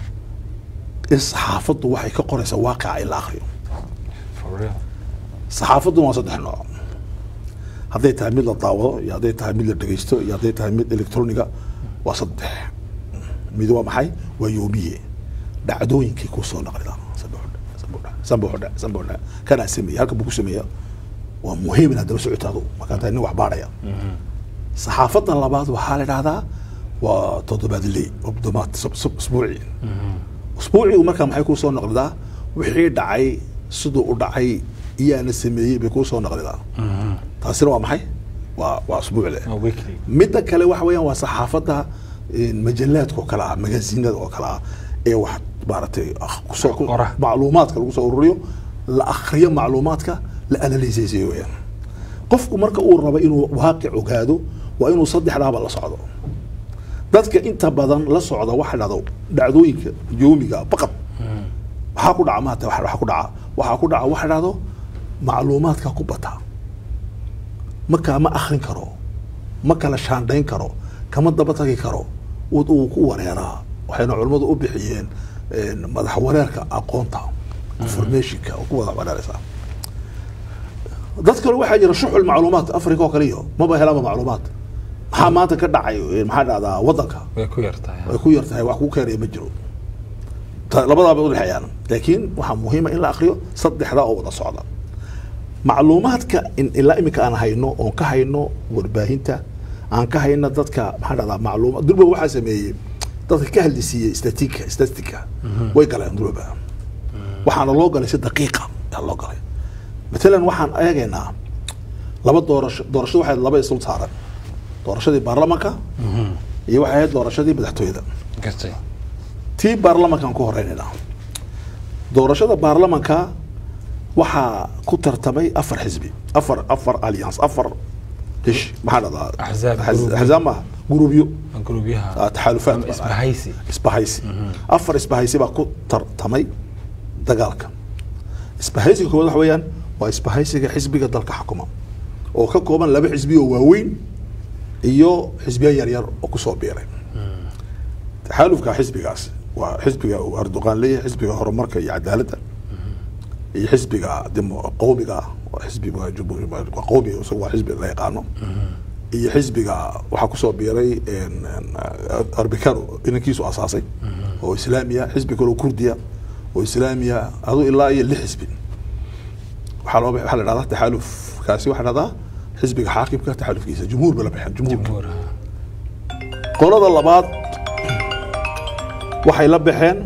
in saxaafaddu waxay ka qoraysaa waaqica in la akriyo For real. saxaafaddu waa saddex nooc hadday tahay mid la daawado iyo hadday tahay mid la dhegeysto iyo hadday tahay mid electroniga waa saddex mid waa maxay waa yoomiye dhacdooyinkii kuu soo naqlida sanbuxudha sanbuxudha kanaa sameeyey halka buu ku sameeya waa muhiim inaad daba socoto adu markaa tahay nin wax baadhaya saxaafadda labaad waxaa la idhahdaa waa toddobaadley obdomaad usbuuci usbuucigu markaa maxay kuu soo noqlidaa wixii dhacay siduu u dhacay iyaana sameeyey bay kuu soo noqlidaa taasina waa maxay waa waa usbuucle Waa weekly. midda kale waxa weeyaan waa saxaafadda een, majallaadka oo kale ah magaasiinada oo kale ah ee wax maaragtay ah, kusoo ku- Qora. macluumaadka lagu soo ururiyo la akhriyo macluumaadka la analyseeyo weeyaan qofku marka uu rabo inuu waaqic ogaado waa inuu saddexdaaba la socdo dadka inta badan la socda waxa dhado dhacdooyinka yoomiga baqad waxaa ku dhaca maanta waxa waxa ku dhaca waxaa ku dhaca waxa dhahdo macluumaadka ku bata markaa ma akrin karo ma kala shaandhayn karo kama daba tagi karo uu uu ku wareeraa waxayna culimmadu u bixiyeen een, madax wareerka aqoonta informationka oo ku wada wareeraysaa dad kale waxaa jira shuxul macluumaad africa oo kale iyo maba helaaba macluumaad maxaa maanta ka dhacay een, maxaa dhahdaa wadanka way ku yartahay way ku yartahay wax ku keenaya ma jiro Ta- labadaaba udhexeeyaan laakiin waxaa muhiima in la akriyo saddexdaa oo wada socda macluumaadka in ilaa iminka aan hayno oon ka hayno warbaahinta aan ka hayno dadka maxaa dhahdaa macluuma durba waxaa sameeyey dadka ka hadlisiiyey statika statika way galeen durba waxaana loo galay si daqiiqa ayaa loo galay matalan waxaan eegaynaa laba doorasho doorashadu waxay ahayd laba isul saaran doorashadii baarlamanka iyo waxay ahayd doorashadii madaxtooyada gartay tii baarlamankaan ku horeynayna doorashada baarlamanka waxaa ku tartamay afar xisbi afar afar alliance afar hish maxaa dhahdaa Axzaab, Axz- gurubyo. axzaab maaha gurubyo gurubyaha ah, taxaalufaat ama baa dhahay. isbahaysi isbahaysi afar isbahaysi baa ku tartamay dagaalka isbahaysiga koowaad waxa weeyaan waa isbahaysiga xisbiga dalka xukuma oo ka kooban laba xisbi oo waaweyn iyo xisbiya yaryar oo kusoo biiray taxaalufka xisbigaas waa xisbiga uu erdoqan leeyahay xisbiga horumarka iyo cadaaladda iyo xisbiga dimo qowmiga ah waa xisbi waa jumhuuri- waa qowmi isagu waa xisbi la yaqaano iyo xisbiga waxaa kusoo biiray een, een, arbikano inankiisu asaasay oo islaamiya xisbi kaloo kurdiya oo islaamiya adu ilaa iyo lix xisbi waxaa loo waxaa la dhahdaa taxaalufkaasi waxaa la dhahdaa xisbiga xaakimka taxaalufkiisa jumhuur ba la baxeen jumhuurka jumhuur ah. qolada labaad waxay la baxeen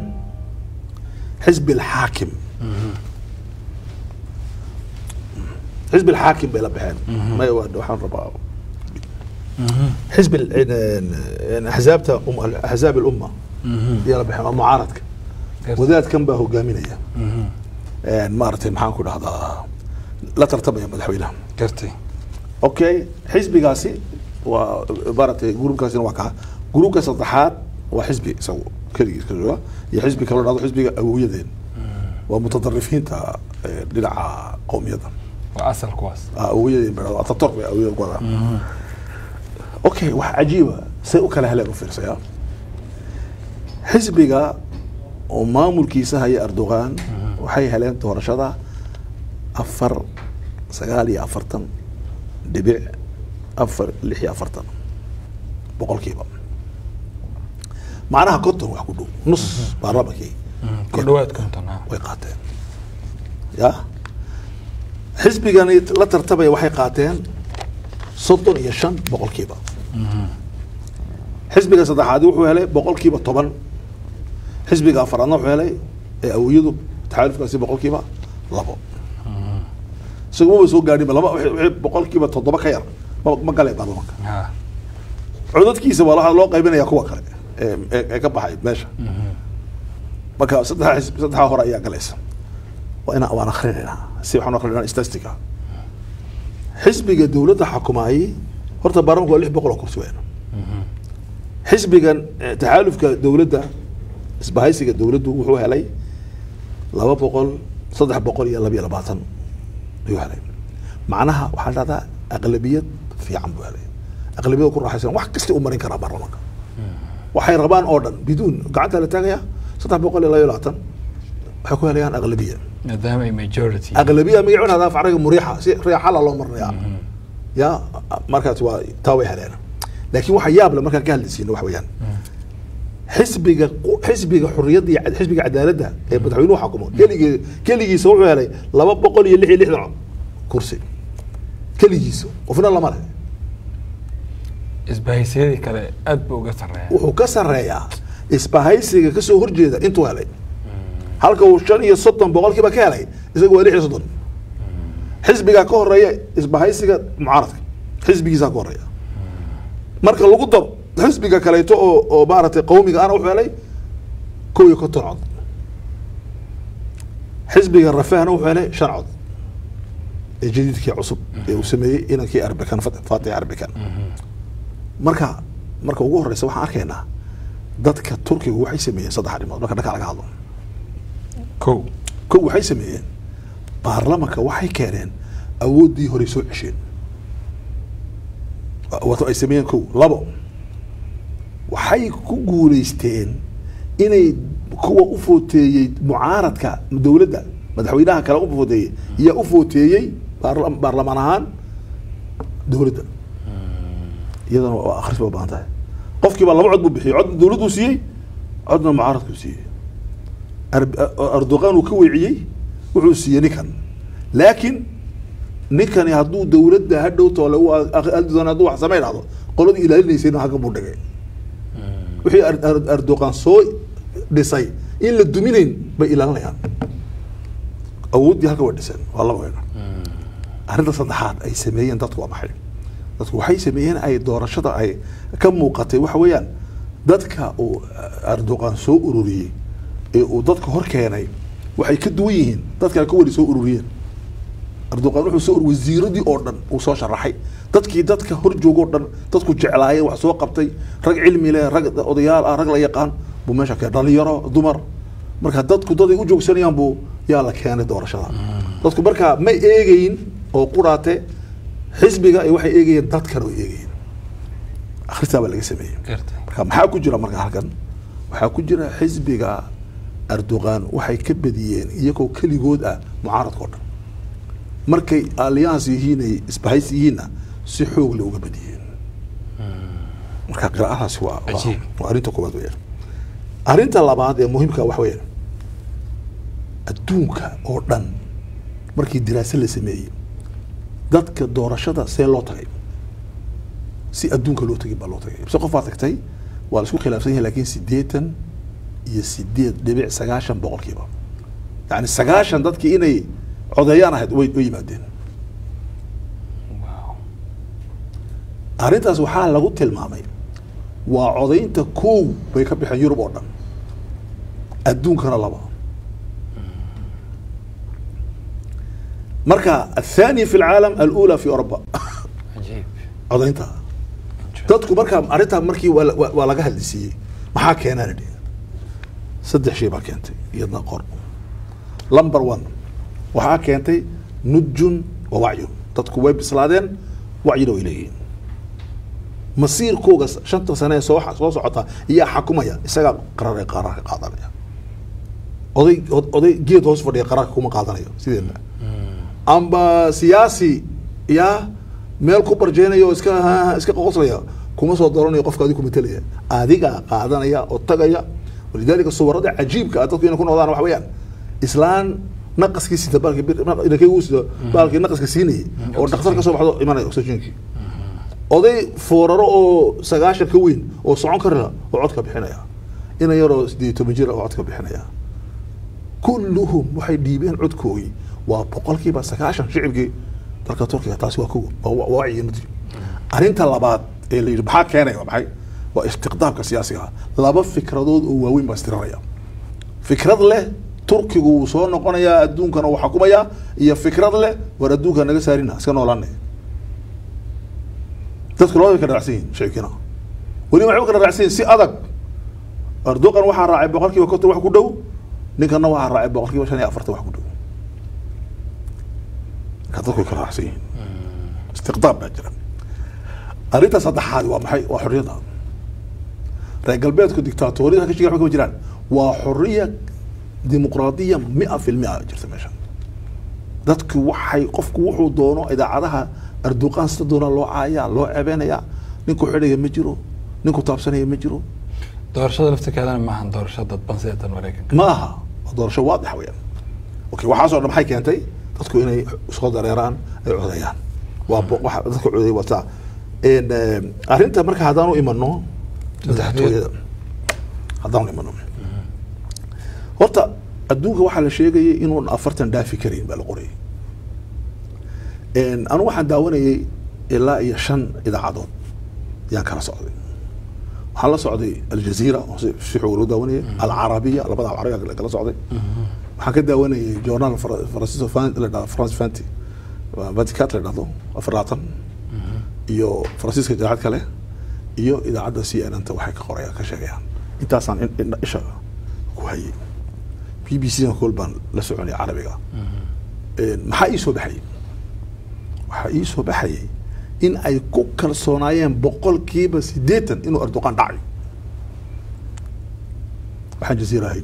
xisbi alxaakim xisbi alxaakim bay la baxeen maya waa- waxaan rabaa xisbi ال- in- in- axzaabta um- axzaab alumma ayaa la baxeen waa mucaaradka Gartay. wadaadkan baa hogaaminaya Een, maaragtay maxaan ku dhahdaa la tartamaya madaxweynaha gartay okay xisbigaasi waa maaragtay gruubkaasina waa kaa gruubka saddexaad waa xisbi isagu keligiis ka jooga iyo xisbi kaloo dhahdo xisbiga awowyadeen waa mutadarifiinta eh, dhinaca qowmiyadda waa asal kuwaas Ah, awowyadeen ba dhahdo ataturk bay awowyada ku wadaa okay wax cajiiba say u kala heleen u fiirsaya xisbiga oo maamulkiisa haya erdogan waxay heleen doorashada afar sagaal iyo afartan dhibic afar lix iyo afartan boqolkiiba macnaha konton wax ku dhow nus baarlamankii ku dhawaad konton ah way qaateen ya xisbigani la tartamaya waxay qaateen soddon iyo shan boqolkiiba xisbiga saddexaadi wuxuu helay boqolkiiba toban xisbiga afaraadna wuxuu helay ee awowyadu taxaalufkaasi boqolkiiba labo isagumaba soo gaadhinba laba wixii- wixii boqolkiiba toddoba ka yar ma ma galeen baarlamanka Ah, codadkiisa waa la- loo qaybinaya kuwa kale ee ee- ee ka baxay meesha marka saddexa xisb saddexaa hore ayaa galaysa waa inaan waan akrinaynaa si waxaan akrinaa statistica xisbiga dowladda xukumaayey horta baarlamanku waa lix boqol oo kursi weyn xisbigan eh, taxaalufka dowladda isbahaysiga dowladdu wuxuu helay laba boqol saddex boqol iyo laba iyo labaatan ayuu helay macnaha waxaa dhahdaa aqlabiyad fiican buu helay aqlabiyad ku raaxaysan wax kasta u marin karaa baarlamanka waxay rabaan oo dhan biduun gacanta la taagaya saddex boqol iyo laba iyo labaatan waxay ku helayaan aqlabiya maadaama ay majority aqlabiya magacuna hadaa faraga muriixa si riixala loo marnaya ya markaas waa taa way heleen laakiin waxa yaab le markaan ka hadlaysiino wax weeyaan xisbiga xisbiga xurriyadda iyo xisbiga cadaaladda ee madaxweynuhu xakumo keligii keligiisa wuxuu helay laba boqol iyo lix iyo lixdan cod kursi keligiisa qofna lama leh isbahaysiyadii kale aad buu uga sarreeya wuxuu ka sarreeyaa isbahaysiga kasoo horjeeda intuu helay halka uu shan iyo soddon boqolkiiba ka helay isaga waa lix iyo soddon xisbigaa ka horeeya isbahaysiga mucaaradka xisbigiisaa ka horeeya marka lagu daro xisbiga kaleeto oo oo maaragtay qawmiga ana wuxuu helay kow iyo konton cod xisbiga rafahna wuxuu helay shan cod ee jadiidkii cusub ee uu sameeyey inankii arbekan fatix arbekan marka marka ugu horeysa waxaan arkaynaa dadka turkiga waxay sameeyeen saddex arrimood marka dhanka laga hadlo kow kow waxay sameeyeen baarlamanka waxay keeneen awooddii horey soo cesheen wato ay sameeyeen kow labo waxay ku guuleysteen inay kuwa u footeeyey mucaaradka dowladda madaxweynaha kale u footeeyey yaa u footeeyey baarla- baarlamaan ahaan dowladda iyadana waa akhris ba u baahan tahay qofkiiba laba cod buu bixiyey cod dowladduu siiyey codna mucaaradkuu siiyey Ar- erdogan uu ka weeciyey wuxuu siiyey ninkan laakiin ninkani hadduu dowladda hadhow toole u doon hadduu wax samay dhahdo qoladii ilaalinaysayna halkan buu dhigay wixii Er- Er- erdogan soo dhisay in la duminayn bay ilaalinayaan awooddii halka way dhiseen waa laba weyn arrinta saddexaad ay sameeyeen dadku waa maxay dadku waxay sameeyeen ay doorashada ay ka muuqatay waxa weeyaan dadka uu erdogan soo ururiyey ee uu dadka hor keenay waxay ka duwan yihiin dadkana ka weli soo ururiyeen erdogan wuxuu soo ur- wasiiradii oo dhan uu soo sharaxay dadkii dadka hor joogoo dhan dadku jeclaayeen wax soo qabtay rag cilmi leh rag odayaal ah rag la yaqaan buu meesha keenay dhalinyaro dumar marka dadku daday u joogsanayaan buu yaa la keenay doorashada dadku marka ma eegayin oo quraate xisbiga ay waxay eegayeen dadkan way eegayeen akhristaa baa laga sameeyey gartay marka maxaa ku jira marka halkan waxaa ku jira xisbiga erdogan waxay ka badiyeen iyagoo keligood ah mucaaradka oo dhan markay alliance yihiin ay isbahays yihiinna si xoog le uga badiyeen marka qiraa'adaasi waa waa- Cajiib. waa arrinta koowaad weeyaan arrinta labaad ee muhiimka waxa weeyaan adduunka oo dhan markii diraase la sameeyey dadka doorashada see loo tagay si adduunka loo tegay baa loo tagay bise qof baa tagtay waa la isku khilaafsan yahay laakiin siddeetan iyo sideed dhibic sagaashan boqolkiiba yani sagaashan dadkii inay codeeyaan ahayd way way yimaadeen wow arrintaas waxaa lagu tilmaamay waa codaynta kow bay ka baxeen yurub oo dhan adduunkana laba marka athani fi lcaalam alula fi oruba cajiib codaynta dadku marka arrintaa markii waa la- waa waa laga hadlisiiyey maxaa keenaan idhi saddex shay baa keentay iyadna qor number one waxaa keentay nudjun wa wacyun dadku way bislaadeen wacyina way leeyihiin masiirkooga shanta sane ee soo soo socota iyaa xakumaya isagaa qarar ee qaararka qaadanaya oday od- oday geed hoos fadhiya qararka kuma qaadanayo sideedna amba siyaasi yaa meel ku barjeenaya oo iska ha- iska qoqoslaya kuma soo doranayo qofka adigu metelaya adigaa qaadanaya oo tagaya walidaalika suwarada cajiibka ah dadku inay ku noqdaan waxa weeyaan islaan naqaskii sita baalkii bir- inakay uu sito baalkii naqaska siinayay oo dhakhtar ka soo baxdo imanaya oxygenkii oday fooraro oo sagaashan ka weyn oo socon karila oo codka bixinaya ina yaroo sideed iyo toban jir oo codka bixinaya kulluhum waxay dhiibeen codkoogii waa boqolkiiba sagaashan shicibkii dalka turkiga taasi waa kow waa waa wacyi nati arrinta labaad ee la yidhi maxaa keenaya waa maxay waa istiqdaamka siyaasiga ah laba fikradood oo waaweyn baa istiranaya fikrad leh turkigu wuu soo noqonayaa adduunkana uu xakumayaa iyo fikrad leh war adduunka naga saarina iska noolaane dadku labada way kala raacsan yihin shicibkiina weliba waxay u kala raacsan yihin si adag erdogan waxaa raacay boqol kiiba konton wax ku dhow ninkana waxaa raacay boqol kiiba shan iyo afartan wax ku dhow marka dadku way kala raacsan yihiin istiqdaam baa jira arrinta saddexaad waa maxay waa xorriyadda reer galbeedku dictaatoriyada ka shiga kama jiraan waa xorriya dimuqraadiya mia fi lmia jirta meeshan dadku waxay qofku wuxuu doono idaacadaha arduqaan sida doonaa loo caayaa loo cebeynaya ninku xidhaya ma jiro ninku taabsanaya ma jiro doorashada laftirkeedana maahan doorasho dadban sida tan maraykanka ma aha waa doorasho waadix weeyaan okay waxaasoo dhan maxay keentay dadku inay soo dareeraan ay codeeyaan waa bo- waxa dadka codeey wataa En, eh, arrinta marka haddaan u imano madaxtooyada haddaan u imano horta adduunka waxaa la sheegayay inuun afartan dhaafi karayn baa la qorayay En, anu waxaan daawanayay ilaa iyo shan idaacadood yaan kala socday waxaan la socday aljazeera oo si si xoog loo daawanayay alcarabiya labada carabiga kala socday waxaan ka daawanayay journal Fra- francisco Fan- la dhahdo france fanti vaticat la dhahdo afar labaatan iyo faransiiska idaacad kale iyo idaacadda c n n ta waxay ka qorayaan ka sheegayaan intaasaan in- in- isha ku hayay b b c na kool baan la soconay carabiga En, maxaa ii soo baxayay waxaa ii soo baxayay in ay ku kalsoonaayeen boqolkiiba siddeetan inuu erdoqan dhacayo waxaan jaziira ahayn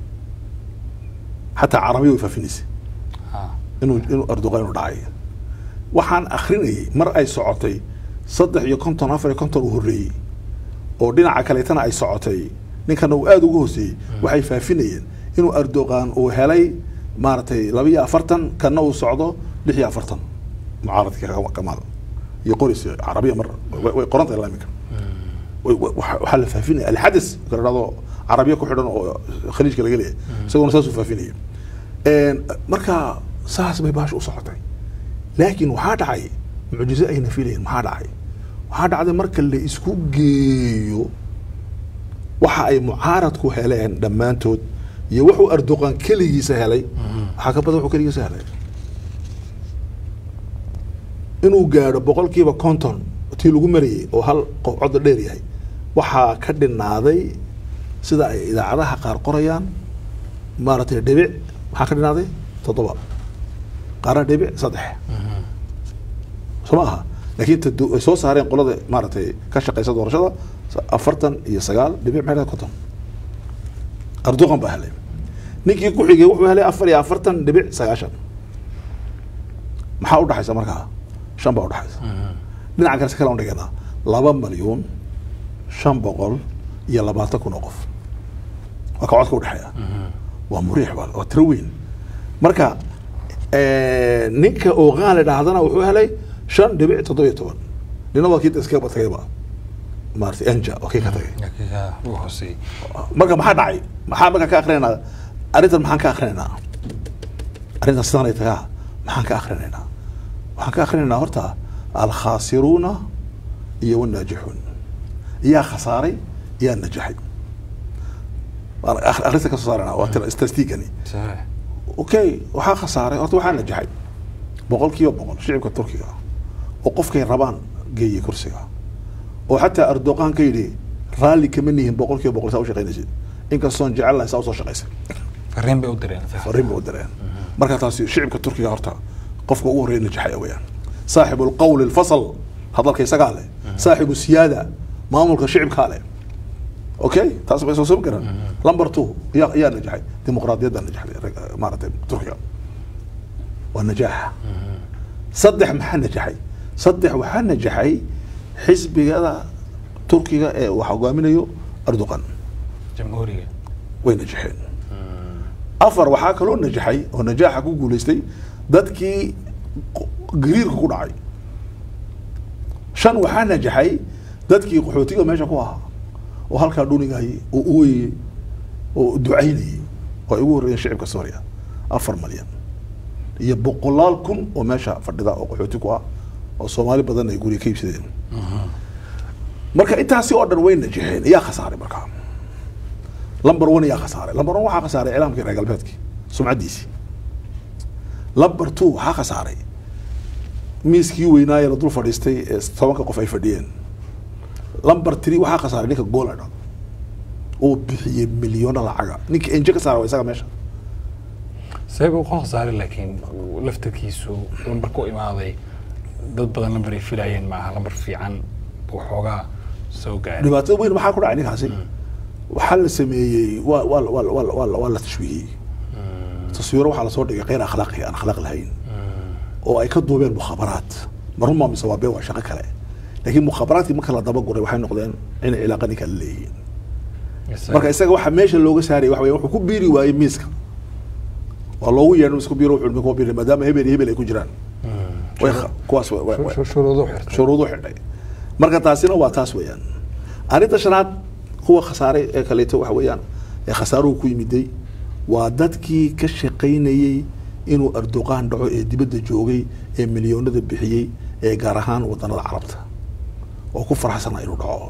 xataa carabiya way faafinaysay Ah. inuu inuu erdoqan inuu dhacay waxaan akrinayay mar ay socotay saddex iyo konton afar iyo konton uu horreeyey oo dhinaca kaleetana ay socotay ninkana uu aada uga hooseeyey waxay faafinayeen inuu erdogan uu helay maaragtay laba iyo afartan kana uu socdo lix iyo afartan mucaaradka Ka- kamaal iyo qoris carabiya mar way- way qoranta ilaa iminka way- way- waxa waxaa la faafinaya alxadis kala dhahdo carabiya ku xidhan oo khaliijka laga leeyahay isaguna saasuu faafinaya En, marka saas bay baasha u socotay laakiin waxaa dhacay mucjizo ayna filayn maxaa dhacay waxaa dhacday marka la isku geeyo waxa ay mucaaradku heleen dhammaantood iyo wuxuu erdoqan keligiisa helay waxaa ka badan wuxuu keligiisa helay inuu gaadho boqolkiiba konton tii lagu marayay oo hal qof codda dheer yahay waxaa ka dhinaaday sida ay idaacadaha qaar qorayaan maaragtay dhibic maxaa ka dhinaaday toddoba qaarna dhibic saddex soo ma aha laakiin ta du- ay soo saareen qolada maaragtay ka shaqeysa doorashada sa- afartan iyo sagaal dhibic maxay dhahay konton erdogan baa helay ninkii ku xigay wuxuu helay afar iyo afartan dhibic sagaashan maxaa udhaxaysa markaa shan baa udhaxaysa dhinaca kale si kale aan dhiganaa laba malyuun shan boqol iyo labaatan kun oo qof waa ka codka udhexeeya waa muriix waa waa tiro weyn marka eh, ninka ooqaan la dhahdana wuxuu helay shan dhibic toddoba iyo toban nina waa kii iskaba tagayba maarata enja waa kii ka tagay Laakiin uu hooseeyey marka maxaa dhacay maxaa markaa ka akrinaynaa arrintan maxaan ka akrinaynaa arrintan sidaan ay tagaa maxaan ka akrinaynaa waxaan ka akrinaynaa horta alkhaasiruuna iyo wanaajixuun yaa khasaaray yaa najaxay Waan ak- akhrinta ka soo saarana waa tira statistigani saxiix okay waxaa khasaaray horta waxaa najaxay boqol kiiba boqol shicibka turkiga oo qofkay rabaan geeyey kursiga oo xataa erdoqan ka yidhi raalli kama nihin boqol kiiba boqol saa u shaqaynaysid inkastoon jecel lahay saa usoo shaqaysay fariin bay u direen fariin bay u direen marka taasi shicibka turkiga horta qofka ugu horreeya najaxaya weeyaan saaxibu lqawli lfasl hadalka isagaa leh saaxibu siyaada maamulka shicibkaa leh okay taas bay soo soo garan number two yaa yaa najaxay dimuqraadiyadda najaxday rag- maaragtay turkiga waa najaaxa saddex maxaa najaxay saddex waxaa najaxay xisbigada turkiga ee wax hogaaminayo erdogan jamhuuriga way najaxeen afar waxaa kaloo najaxay oo najaaxa ku guuleystay dadkii qo- gariirka ku dhacay shan waxaa najaxay dadkii qaxootiga meesha ku ahaa oo halkaa dhunigayay oo ooyayey oo ducaynayay oo ay ugu horreeyeen shicibka suuriya afar malyan iyo boqolaal kun oo meesha fadhida oo qaxooti ku ah oo soomaali badan ay guriga ka iibsadeen marka intaasi oo dhan way najaxeen yaa khasaaray markaa lamber one yaa khasaaray lamber one waxaa khasaaray iclaamkii reer galbeedkii sumcaddiisii lamber two waxaa khasaaray miiskii weynaaye la dul fadhiistay ee tobanka qof ay fadhiyeen lamber three waxaa khasaaray ninka gooladha oo bixiyey milyoona lacaga ninka enje ka saara waa isaga meesha sabab uu qof saaray laakiin laftarkiisu lambar ku imaaday dad badan lambar ay filayeen maaha lambar fiican buu xoogaa soo gaaray dhibaatada weyn maxaa ku dhacay ninkaasi waxaa la sameeyey waa waa waa waa waa waa la tashwiihiyey taswiiro waxaa lasoo dhigay keyr akhlaaqi aan akhlaaq lahayn oo ay ka duubeen mukhabaraat maruma mise waa been waa shaqo kale laakiin mukhabaraadkii marka la dabaguray waxay noqdeen inay cilaaqa ninka la leeyihiin marka isaga waxa meesha looga saarayay waxa weeye wuxuu ku biiri waayey miiska waa loogu yeedhin isku biiro wuxuu ku biiri maadaama hebel iyo hebel ay ku jiraan way kha- kuwaas way- way- way- shuruudu xirtay shuruudu xidhay marka taasina waa taas weeyaan arrinta shanaad kuwa khasaaray ee kaleeto waxa weeyaan ee khasaaruhu ku yimiday waa dadkii ka shaqaynayey inuu arduqaan dhaco ee dibadda joogay ee milyoonada bixiyey ee gaar ahaan wadanada carabta oo ku faraxsana inuu dhaco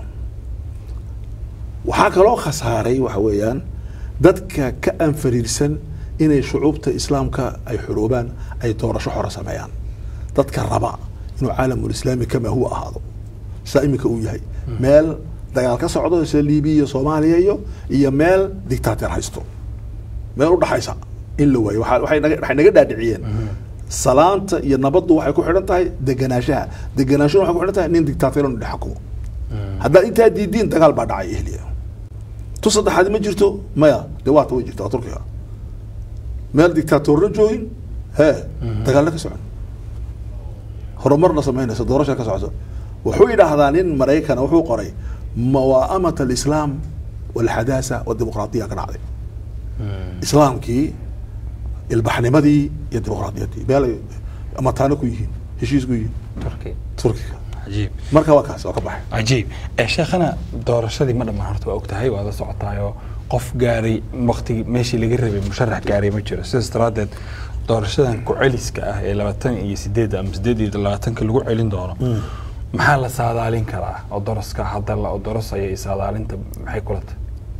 waxaa kaloo khasaaray waxa weeyaan dadka ka anfariirsan inay shucuubta islaamka ay xoroobaan ay doorasho xora sameeyaan dadka raba inuu caalamulislaami kamaa huwa ahaado saa iminka uu yahay meel dagaal ka socdo sida libiya iyo soomaaliya iyo iyo meel dictator haysto meel udhaxaysa in la waayo waxaa- waxay naga waxay naga dhaadhiciyeen salaanta iyo nabaddu waxay ku xidhan tahay deganaanshaha deganaashahuna waxay ku xidhan tahay nin dictator inuu dhex xukumo haddaad intaa diidiin dagaal baa dhacay ehliya tu saddexaad ma jirto maya dee waata way jirta waa turkiga meel dictatorna joogin hee dagaalna ka socon horumarna samaynaysa doorasha ka socoto wuxuu yidhaahdaa nin maraykana wuxuu qoray mawaamat alislaam walxadaasa wadimuqraadiya ka dhacday islaamkii ilbaxnimadii iyo dimuqraadiyaddii meel ay amataano ku yihiin heshiis ku yihiin turki turkiga cajiib marka waa kaas waa ka baxay cajiib ee sheekhana doorashadii ma dhammaan horta waa ogtahay waad la socotaayoo qof gaaray waktigii meeshii laga rabay musharax gaaray ma jiro sidaas daraaddeed doorashadan ku-celiska ah ee labaatan iyo sideed ama sideed iyo labaatanka lagu celin doono maxaa la saadaalin karaa oo doroska hadda la dorosaya iyo saadaalinta maxay kula tahay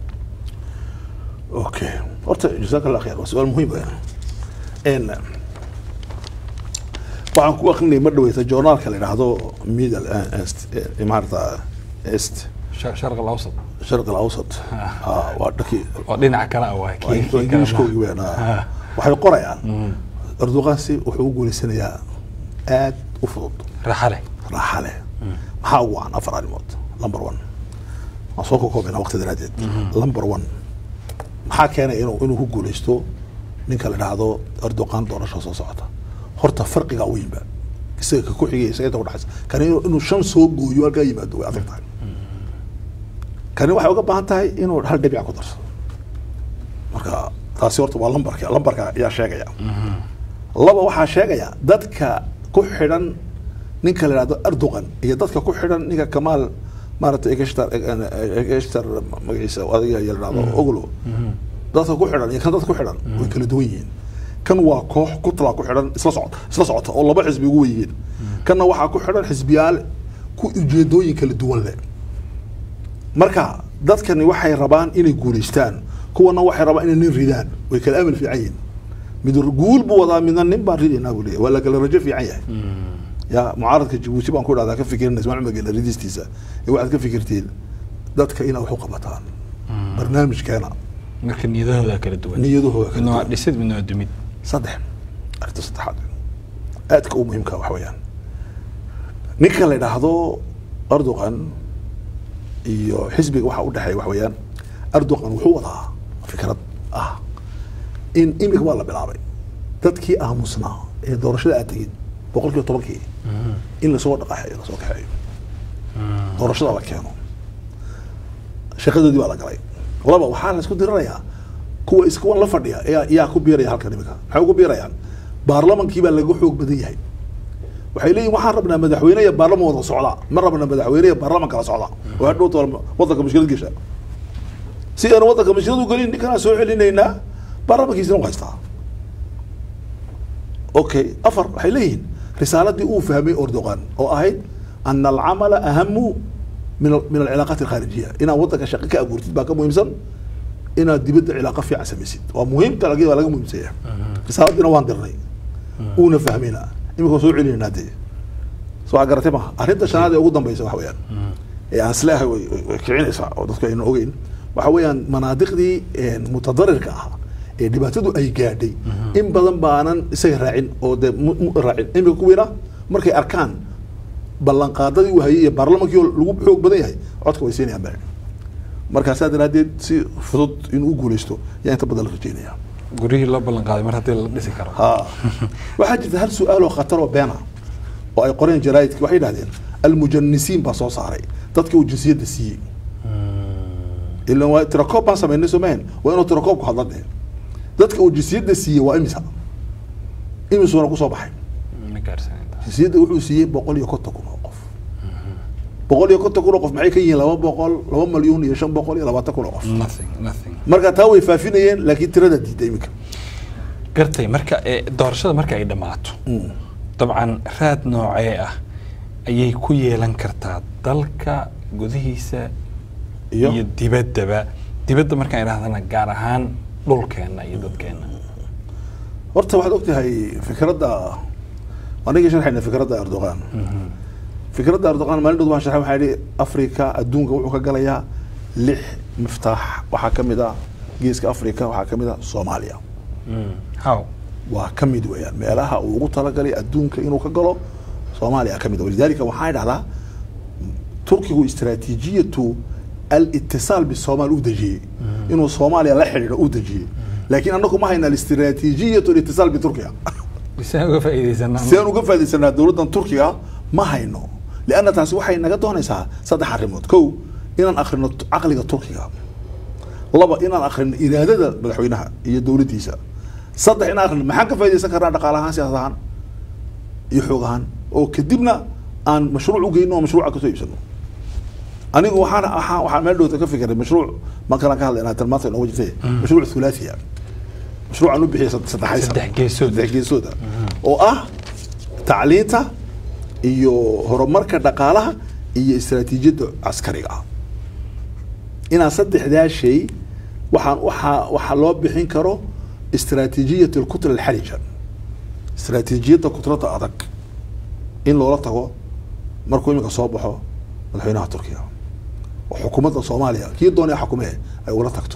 okay horta jazaak allah khayr waa su-aal muhiim ah n waxaan ku akrinay ma dhaweyta journaalka la yidhaahdo middle est eh, maarata est Shar- sharq alawsat sharq alawsat Ah, waa dhankii oo dhinaca kale ah waa waa kii- kii kale ingiliishkoogii ma- weyn ah. Ah. waxay qorayaan erdogansi wuxuu u guuleysanayaa aad u fudud raaxa leh raaxa leh maxaa ugu wacan afar arrimood number one waan soo kokoobena waqti daraadeed number one maxaa keenaya inuu inuu ku guuleysto ninka la dhahdo erdogan doorasho soo socota horta farqiga weynba isaga ka ku xigay isaga inta udhaxaysa kani inuu inuu shan soo gooyo halkaa yimaado way adag tahay kani waxay uga baahan tahay inuu hal dhibic ku darsado marka taasi horta waa lambarka lambarka ayaa sheegaya laba waxaa sheegaya dadka ku xidhan ninka la yidhahdo erdogan iyo dadka ku xidhan ninka kamaal maaragtay egeshtar egeshtar magaciisa adiga la yidhahdo oglo dadka ku xidhan iyo kan dadka ku xidhan way kala duwan yihiin kan waa koox kutla ku xidhan isla socota isla socota oo laba xisbi ugu weyihiin kanna waxaa ku xidhan xisbiyaal ku ujeedooyin kala duwan leh marka dadkani waxay rabaan inay guuleystaan kuwana waxay rabaan inay nin ridaan way kala amal fiican yihiin mid guul buu wadaa midna nin baan ridaynaa buu leeyahy waa la kala rajo fiican yahay ya mucaaradka jabuuti baan ku dhahdaa ka fikirina ismaacil magela ridistiisa ee waxaad ka fikirtiin dadka inaa wax u qabataan barnaamijkeena marka niyadahooda kala duwan niyadahooda kala midna waa duwan. dhisid midna waa dumid saddex arrinta saddexaad aadka u muhiimka waxa weeyaan ninka la yidhaahdo erdogan iyo xisbiga waxa u dhexeeya waxa weeyaan erdogan wuxuu wadaa fikrad ah in imika waa la bilaabay dadkii aamusnaa ee doorashada aad tegin boqol kiiba tobankii in lasoo dhaqaxeeyo lasoo kaxeeyo doorashada la keeno shaqadoodii baa la galay laba waxaa la isku diranayaa kuwa iskuwan la fadhiya ayaa yaa ku biiraya halkan imika maxay ugu biirayaan baarlamankii baa laga xoog badan yahay waxay leeyihin waxaan rabnaa madaxweyne iyo baarlaman wada socda ma rabna madaxweyne iyo baarlaman kala socda oo hadhowta wadanka mushkilad gesha si aan wadanka mushkilad u gelin ninkanaa soo celinaynaa baarlamankiisina u haystaa okay afar waxay leeyihiin risaaladii uu fahmay erdogan oo ahayd ana alcamala ahamu min al- min alcilaaqaat alkhaarijiya inaad wadanka shaqo ka abuurtid baa ka muhiimsan inaad dibadda cilaaqo fiican samaysid waa muhiimta lagi waa laga muhiimsanya risaaladiina waan dirnay uuna fahmayna imika soo celinaynaa dee soo waa garatay maha arrinta shanaad ee ugu dambeysa waxa weeyaan ee aan isleeyahay way way- way kicinaysaa oo dadku ayna ogeyn waxa weeyaan manaadiqdii een, mutadarirka ah ee dhibaatadu ay gaadhay in badan baanan isaga raacin oo dee mu- mu- raacin imika kuwiina markay arkaan ballanqaadadii uu hayay iyo baarlamankii oo lagu xoog badan yahay codka way siinayaan baa markaasaa daraaddeed si fudud inuu u guuleysto yaa inta badan la rajeynaya guryihii loo ballan qaaday mar haddii la dhisi karo ha waxaa jirta hal su-aal oo khatar oo beena oo ay qoreen jaraa'idki waxay yidhahdeen almujanisiin baa soo saaray dadkii uu jinsiyadda siiyey ilan waa tirakoob baan samaynay soo mahan waa inuu tirakoobku hadla dee dadka uu jinsiyadda siiyey waa imisa imisuuna kusoo baxay ma gaarsanayda jinsiyadda wuxuu siiyey boqol iyo konton kun oo qof boqol iyo konton kun oo qof maxay ka yihiin laba boqol laba malyuun iyo shan boqol iyo labaatan kun oo qof nothing nothing marka taa way faafinayeen laakiin tirada diiday iminka gartay marka ee, doorashada marka ay dhammaato dabcan raad noocee ah ayay ku yeelan kartaa dalka gudihiisa Iyo? iyo dibaddaba dibadda markaan idhahdana gaar ahaan dhulkeenna iyo dadkeenna horta waxaad ogtahay fikradda anigii sharxayna fikradda erdogan fikradda erdogan maalin dhood waan sharxay waxaa yidhi afrika adduunka wuxuu ka galayaa lix miftaax waxaa ka mid ah geeska afrika waxaa ka mid ah soomaaliya how waa ka mid weeyaan meelaha uu ugu talagalay adduunka inuu ka galo soomaaliya ka mid ah. walidaalika waxaa idhahdaa turkigu istaraatiijiyatu alitisaal bisoomaali u dejiyey inuu soomaaliya la xidhiidho u dejiyey laakiin anagu ma hayna alistraatiijiyatu alitisaal biturkiya bisaan uga faa'iidaysanaa si aan uga faaidaysanaa dowladdan turkiga ma hayno lianna taasi waxay naga doonaysaa saddex arrimood kow inaan akhrino t- caqliga turkiga laba inaan akhrino iraadada madaxweynaha iyo dowladdiisa saddex inaan akhrino maxaan ka faaidaysan karnaa dhaqaale ahaan siyaasad ahaan iyo xoog ahaan oo kadibna aan mashruuc u geyno oo mashruuca kasoo iibsano anigu waxaan waxaan waxaan meel dhowta ka fikiray mashruuc ma kalan ka hadlaynaa tilmaanta inoogu jirtay mashruuc thulaathiya mashruucan u bixiyay sad- saddexaysan Saddex geesood. saddex geesooda oo ah tacliinta iyo horumarka dhaqaalaha iyo istaraatiijiyadda caskariga ah inaan saddexdaa shay waxaan waxaa waxaa loo bixin karo istaraatiijiyat alkutra alxarija istaraatiijiyadda kutrada adag in loola tago markuu iminka soo baxo madaxweynaha turkiya oo xukuumadda soomaaliya kii doonaya xukumee ay ugala tagto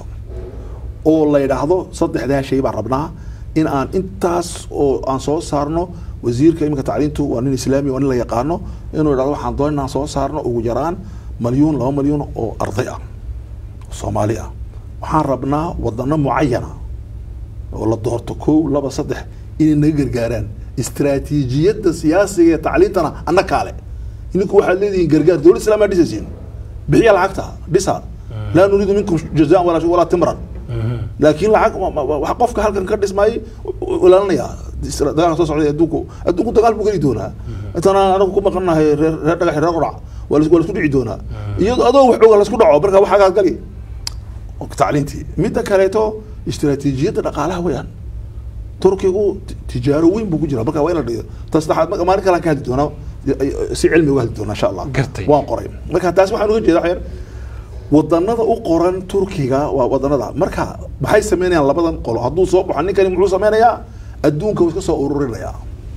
oo la yidhaahdo saddexdaa shay baan rabnaa in aan intaas oo aan soo saarno wasiirka iminka tacliintu waa nin islaami waa nin la yaqaano inuu yidhahdo waxaan doon inaan soo saarno ugu yaraan malyuun laba malyuun oo arday ah soomaali ah waxaan rabnaa wadano mucayana oo la doorto kow laba saddex inay naga gargaaraan istaraatiijiyadda siyaasiga ee tacliintana anna kaale idinku waxaad leedihiin gargaar dowlad islaamaa dhisaysiin bixiya lacagta dhisa laa nuriidu minkum jazaan walaa walaa timran laakiin lacag ma- ma- wax qofka halkan ka dhismaayay ilaalinaya dagaalka soo socday adduunku adduunku dagaal buu geli doonaa intana anagu ku maqannahay reer reer dhagax reer qurac waa la- waa laisku dhici doonaa iyadoo adoo wax oga laisku dhaco marka waxaagaad gali tacliintii midda kaleeto istaraatiijiyadda dhaqaalaha weeyaan turkigu ti- tijaaro weyn buu ku jira marka waa in la dhigo ta saddexaad marka maalin kalaan ka hadli doonaa si cilmi uga hadli doonaa insha allah Gartay. waan qoray marka taas waxaan uga jeeda waxyar wadanada u qoran turkiga waa wadanada marka maxay sameynayaan labadan qolo hadduu soo baxo ninkani muxuu sameynayaa adduunka wuu iska soo ururinayaa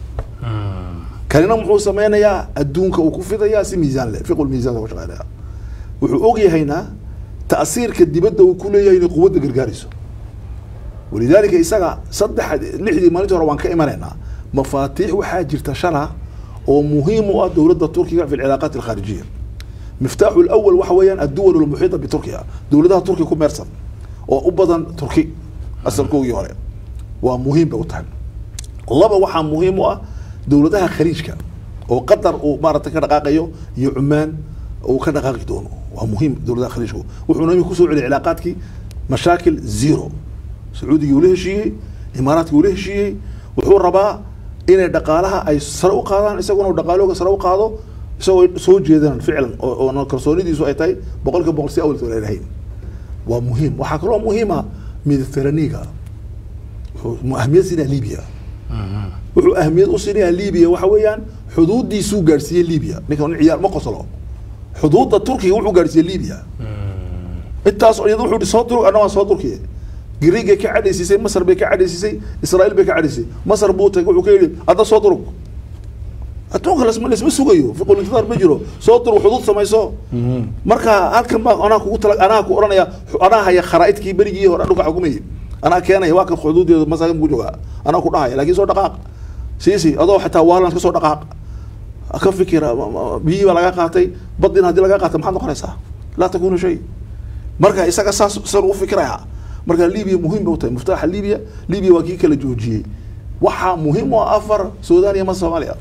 kanina muxuu sameynayaa adduunka uu ku fidayaa si miisaan leh fiqul miisaan uga shaqeynaya wuxuu ogyahayna ta'siirka dibadda uu ku leeyahay inay quwadda gargaarayso walidaalika isaga saddex lixdii maalintii hore waan ka imanaynaa mafaatiix waxaa jirta shala oo muhiim u ah dowladda turkiga fi alcilaaqaat alkhaarijiya miftaaxu lawal waxa weeyaan adduwal almuxiita biturkiya dowladaha turkiga ku meersan oo u badan turki asalkoogii hore waa muhiim bay u tahay laba waxaa muhiim u ah dowladaha khaliijka oo qatar uu maaragtay ka dhaqaaqayo iyo cumaan uu ka dhaqaaqi doono waa muhiim dowladaha khaliijku wuxuuna imika kusoo celiyay cilaaqaadkii mashaakil zero sacuudigii uu la heshiiyey imaaraadkii uu la heshiiyey wuxuu rabaa inay dhaqaalaha ay sare u qaadaan isaguna uu dhaqaalooga sare u qaado isagoo soo jeedaan ficlan oo oo kalsoonidiisu ay tahay boqolkiiba boqol si awalka aan ahayn waa muhiim waxaa kaloo muhiima mediteraniga wuxuu ahmiyad siinaya libya wuxuu ahmiyad u siinayaa libya waxa weeyaan xuduudiisuu gaadhsiiyey libya ninkan nin ciyaar ma qoslo xuduudda turkiga wuxuu gaadhsiiyey libya intaas iyada wuxuu soo dur anna waan soo durkiye griigay ka cadhaysiisay masar bay ka cadhaysiisay israa'iil bay ka cadhaysay masar buu tagay wuxuu ka yidhi adna soo durug adduunka lasma lasma sugayo fiqulintidar ma jiro soo dur xuduud samayso marka halkan baa anaa kugu tala anaa ku oranaya anaa haya kharaa'idkii berigii hore dhulka xukumayay anaa keenaya waa kan xuduudeeda masaakin ku joogaa anaa ku dhahaya laakiin soo dhaqaaq siisi adoo xataa waalan ka soo dhaqaaq ka fikira biyihii baa laga qaatay badin haddii laga qaata maxaad noqonaysaa laa takunu shay marka isaga saas san u fikiraya marka libiya muhiim bay u tahay muftaaxa libiya libiya waa kii kala joojiyey waxaa muhiim u ah afar sudan iyo ma soomaaliya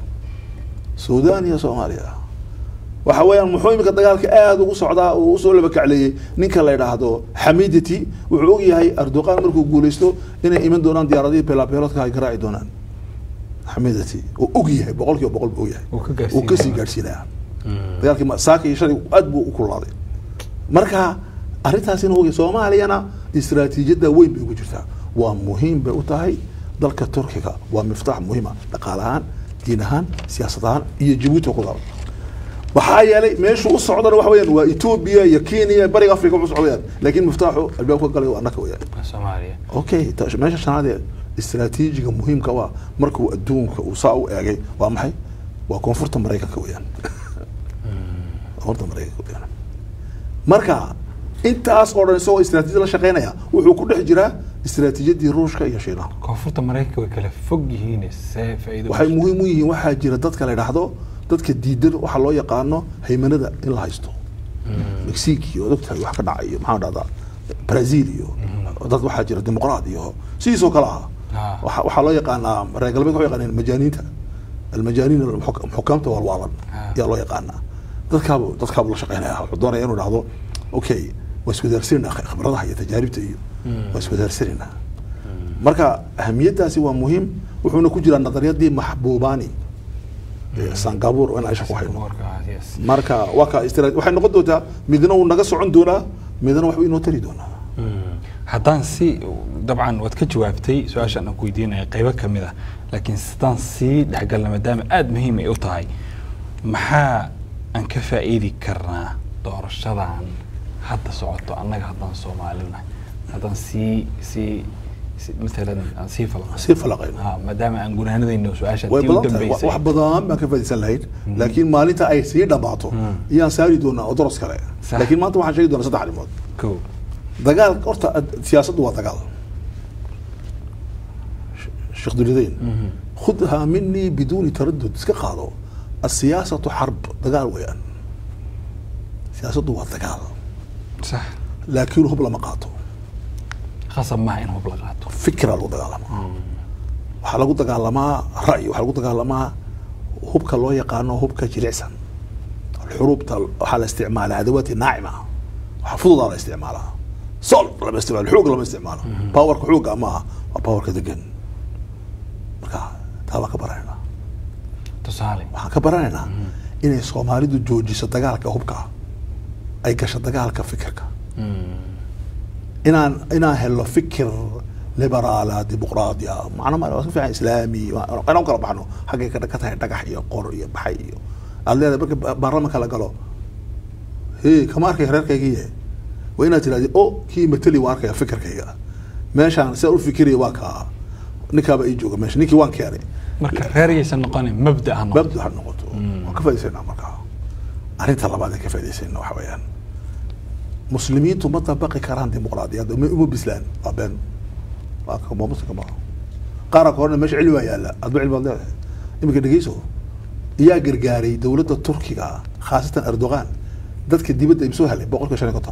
sudan iyo soomaaliya waxa weeyaan muxuu imika dagaalka aada ugu socdaa uu usoo laba kacleeyey ninka la yidhaahdo xamidati wuxuu og yahay erdoqan markuu guuleysto inay iman doonaan diyaaradihii beelabeeloodka ay garaaci doonaan xamidati uu og yahay boqol kiiba boqol buu og yahay Uu ka gaarsiinaya. uu kasii gaadhsiinaya dagaalkii ma- saaka iyo shalay aad buu u kululaaday marka arrintaasina ogay soomaaliyana istiraatiijiyadda weyn bay ugu jirtaa waa muhiim bay u tahay dalka turkiga waa miftaax muhiima dhaqaale ahaan diin ahaan siyaasad ahaan iyo jabuuti ku daro waxaa yeelay meeshuu u socdana waxa weyaan waa etoobiya iyo kenya bariga africa u socdayaan laakiin miftaaxu albaabka galay waa annaka weyaan soomaaliya okay ta- meesha shanaad ee istiraatiijiga muhiimka waa markuu adduunka uu saa u eegay waa maxay waa koonfurta maraykanka weyaan koonfurta maraykanka weyaan marka intaas oo dhan isagoo istiraatiijiyad la shaqeynaya wuxuu ku dhex jiraa istiraatiijiyadii ruushka iyo shiinaha koonfurta maraykanka way kala fog yihiin see faa'iido waxay muhiim u yihiin waxaa jira dadka la idhaahdo dadka diidan waxaa loo yaqaano haymanada in la haysto mexique iyo ogtahay wax ka dhacay iyo maxaa dhahdaa brazil iyo dad waxaa jira dimuqraad iyo sidiisoo kale ah Ah. waxa- waxaa loo yaqaanaa reer galbeed waxay yaqaaneen majaaniinta almajaaniin alxuk- xukaamta walwaalan Ah. ayaa loo yaqaanaa dadkaabu dadkaabu la shaqeynaya wuxuu doonaya inuu dhahdo okay waa iswadaarsanina khibradaha iyo tajaaribta iyo waa iswadaarsanina marka ahamiyadaasi waa muhiim wuxuuna ku jiraa nadariyadii maxbuubaani ee singapore in aisha ku hayno Warka, yes. marka waa ka istira- waxay noqon doontaa midna uu naga socon doonaa midna waxbuu inoo tari doonaa haddaan si dabcan waad ka jawaabtay su-aashaan aan ku weydiinaya qaybo ka mid ah laakiin haddaan sii dhexgalna maadaama aada muhiim ay u tahay maxaa aan ka faa'iidi karnaa doorashadan hadda socoto annaga haddaan soomaalina haddaan sii sii si- matalan aan sii falaqo sii falaqayno ha maadaama aan gunaanadayno su-aashaan way tii u badan tahay dambeysay wax badan baan ka faaidaysan lahayd laakiin maalinta ay sii dhammaato iyaan saari doonaa oo doros kale Sax. laakiin maanta waxaan sheegi doonaa saddex arrimood kow dagaal horta ad- siyaasaddu waa dagaal Sh- sheekh duridayn khudhaa minii biduuni taradud iska qaado asiyaasatu xarb dagaal weeyaan siyaasaddu waa dagaal sax laakiin hub lama qaato khasab maaha in hub la qaato fikra lagu dagaalamaa waxaa lagu dagaalamaa ra'yi waxaa lagu dagaalamaa hubka loo yaqaano hubka jilicsan xuruubta waxaa la isticmaalaa adawaati naacima waxaa fududaa la isticmaalaa sol lama isticmaalo xoog lama isticmaalo powerka xooga maaha waa powerka degan marka taa baan ka baranaynaa tusaale waxaan ka baranaynaa inay soomaalidu joojiso dagaalka hubka ay gasho dagaalka fikirka inaan inaan helo fikir liberaala dimuqraadiya macno ma waa ka fiican islaami waa- inaan u kala baxno xaggay ka ka tahay dhagax iyo qor iyo baxay iyo aad leedahay marka ba- baarlamanka la galo he kama arkay reerkaygiiye waa inaad tirahdi o kii mateli waa arkaya fikirkayga meeshaan sidaan u fikiraya waa kaa ninkaaba ii jooga meesha ninkii waan keenay marka reer yaysan noqonin mabda ha noqoto babdu ha noqoto waan ka faaidaysanaa markaa arrinta labaad ee ka faa'idaysayna waxa weeyaan muslimiintu ma dabaqi karaan dimuqraadiyadda uma uma bislaan waa been waa ka- waa muslimka ma qaara ka horna meesha cilmi baa yaalla adba cilmi baad leedahay iminka dhegeyso iyaa gargaaray dowladda turkiga khaasatan erdogan dadka dibadda im soo helay boqolkiiba shan iyo konton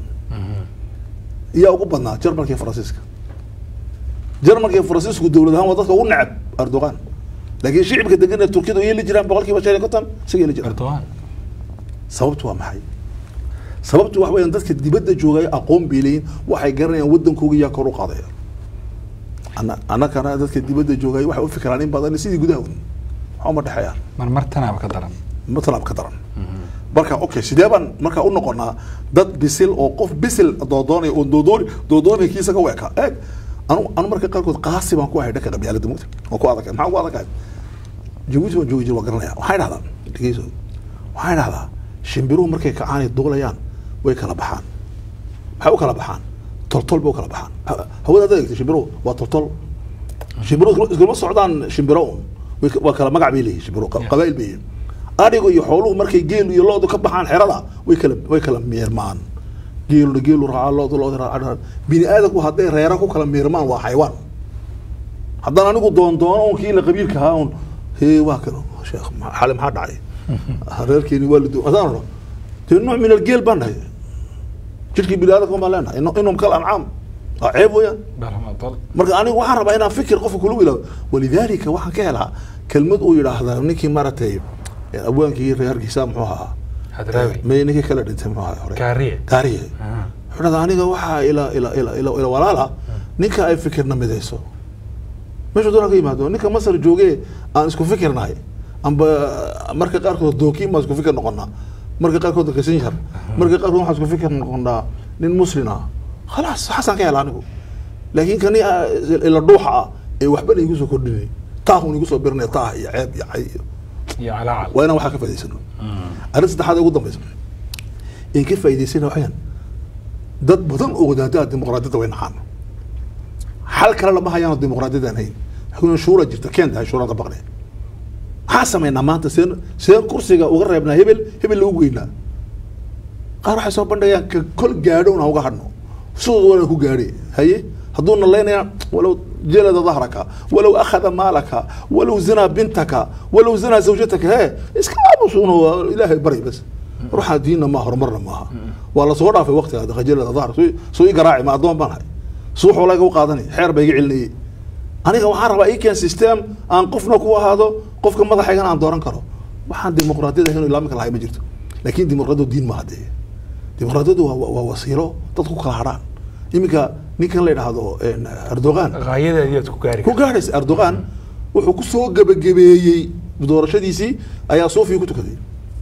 iyaa ugu badnaa jarmalka iyo faransiiska jarmalka iyo faransiisku dowlad ahaan waa dadka ugu necab erdogan laakiin shicibka degan ee turkiyadu iyay la jiraan boqolkiiba shan iyo konton isaga la jiraan erdogan sababtu waa maxay sababtu wax weeyaan dadka dibadda joogay aqoon bay leeyihin waxay garanayaan waddankooga yaa kor u qaadaya Ana- annagana dadka dibadda joogay waxay u fikiraan in badan sidii gudaha un waxa uma dhexeeyaan mar mar tanaaba ka daran matalaab ka daran marka okay sidee baan marka u noqonaa dad bisil oo qof bisil doodoonaya oo doodooni doodoonaya kiisa ka weeka eeg anu anu marka qaarkood qaasi baan ku ahay dhanka qabyaalada mugta waan ku adagay maxaan ku adagahay jabuuti waan joogi jir waan garanaya waxay dhahdaan dhegeyso waxay dhahdaa shimbiruhu markay kacaanay duulayaan way kala baxaan maxay u kala baxaan toltol bay u kala baxaan Ha- hawada haddaad eegtay shimbiruhu waa toltol shimbiruhu iskula- iskuma socdaan shimbiro un Way ka- waa kala magac bay leeyihin shimbiruhu qa- Yeah. qabaa'il bay yihiin adhigu iyo xooluhu markay geelu iyo loodu ka baxaan xerada way kala way kala miirmaan geeluna geelu raacaa loodu loodu raacaa bini aadamku hadday reera ku kala miirmaan waa xaywaan haddaan anigu doon doono un kii la qabiilka ahaa un hee waa kan sheekh ma- xali maxaa dhacay reerkeeni waa la du haddaan odhan dee nooc min algeel baan dhahay jirkii bini aadamka baan leenahay inu- inum kal ancaam waa ceeb weeyaan barmadal marka anigu waxaan rabaa inaan fikir qofka kula wilaado walidaalika waxaan ka helaa kelmad uu yidhaahda ninkii maaragtay abwaankii reerkiisa muxuu ahaa hadraawi may ninkii kala dhintay muxuu ahaa hore gaariye gaariye Ah. wuxuu dhahdaa aniga waxaa ila ila ila ila ila walaala ninka ay fikirna midayso meeshu doona ka yimaado ninka masar jooge aan isku fikirnahay amba marka qaarkood dookiin baan isku fikir noqonaa marka qaarkood kasinjar marka qaarkood waxaan isku fikir noqonaa nin muslin ah khalaas xasan ka hela anigu laakiin kani ah, ila dhuuxa ah ee waxbana igu soo kordhinay taahun igu soo birinaya taah iyo ceeb iyo cay iyo iyo calaacal waa inaan waxaa ka faa'idaysano arrin saddexaad ee ugu dambeysa in ka faa'idaysana waxayaan dad badan oo wadaadaha dimuqraadiyadda way naqaan xal kale lama hayaano dimuqraadiyadda aan hayn xukun shuura jirta keen tahay shuurada baqne maxaa samaynaa maanta seen seen kursiga uga reebnaa hebel hebel lagu geynaa qaar waxay soo bandhigayaan ka kol gaadho un ha uga hadhno sidooda waa ku gaadhe haye hadduu nalaynaya walow jelada dahraka walow akhada maalaka walow zinaa bintaka walow zinaa zawjataka he iska aamusuuna waa ilaahay bari bas ruuxaa diinna ma horumarna maaha waa lasoo dhaafay waqtiga daqa jelada dahr soo soo ii garaaci ma addoon baan hay suux walaa iga u qaadanay xeer baa iga celinayay aniga waxaan rabaa ii keen system aan qofna ku ahaado qofka madaxaygana aan dooran karo waxaan dimuqraadiyada ahayn oo ilaa minka lahay ma jirto laakiin dimuqraadiyadu diin maaha dee dimuqraadiyadu waa waa- waa wasiilo dadku kala hadhaan iminka ninkan la yidhaahdo een, erdogan gaayadeediyaad ku gaari ku gaadhaysa erdogan wuxuu ku soo gebagabeeyey doorashadiisii ayaa sofia ku tukaday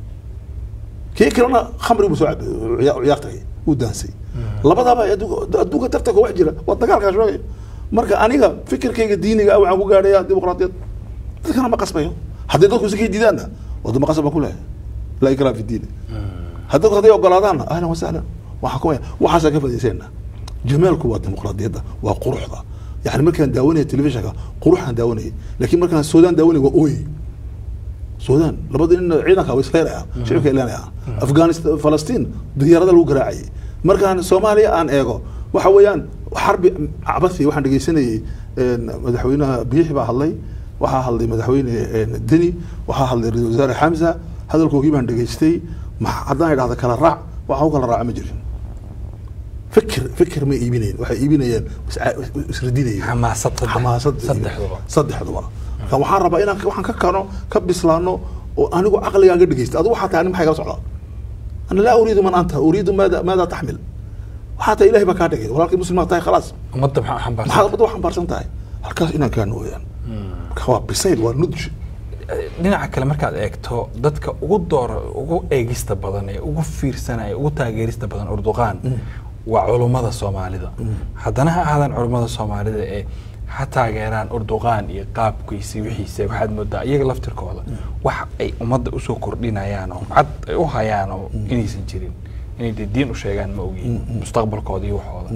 kii kalena khamri buu soo cabay ciya- ciyaar tagay uu daansay labadaba adduunka adduunka tartanka wax jira waa dagaalkaa sheegay marka aniga fikirkayga diiniga ah waxaan ku gaadhayaa dimuqraadiyad dadkana ma qasbayo haddii dadku isikay diidaanna wadama qasab baan ku lehay laa ikraa fi diini haddii hadday ogolaadaanna ahlan wasahlan waxaa ku waxaasaa ka faa'idaysayna jamaalku waa dimuqraadiyadda waa quruxda yani markaan daawanaya telefishinka quruxaan daawanayay laakiin markaan suudaan daawanaya waa ooyey suudaan labada nin ciidanka way isleynayaan shicibka ileynayaan afghanistan falastiin diyaarada lagu garaacayay markaan soomaaliya aan eego waxa weeyaan xarbi cabasi waxaan dhegeysanayay een, madaxweynaha biixi baa hadlay waxaa hadlay madaxweyne een, deni waxaa hadlay ra-iisul wasaare xamsa hadalkoogii baan dhegeystay ma- haddaan idhahda kala raac waxa u kala raaca ma jirin fikir fikir ma iibinayeen waxay iibinayeen is- isradinayeen xamaasad saddex- xamaasad saddexduba. saddexduba marka waxaan rabaa inaan waxaan ka kano ka bislaano oo anigu caqligaan ka dhegeysta adigu waxaa tahay ani maxay kala socdaa ana laa uriidu man anta uriidu maada maada taxmil waxaa tahay ilahay baa kaa dhigay walaalkii muslim baa tahay khalaas ummadda maxaa xambaarsan maxaad ummadda wax xambaarsan tahay halkaas inaan kaano weeyaan marka waa bisayl waa nudj dhinaca kale markaad eegto dadka ugu door ugu eegista badan ee ugu fiirsanaya ugu taageerista badan urduqaan waa culummada soomaalida haddana ha ahaadaan culummada soomaalida ee ha taageeraan urduqaan iyo qaabkiisi wixiisa waxaad moodaa iyaga laftirkooda wax ay ummadda usoo kordhinayaan oo cad ay u hayaan oo inaysan jirin inay dee diin u sheegaan ma ogiin mustaqbalkooda iyo waxooda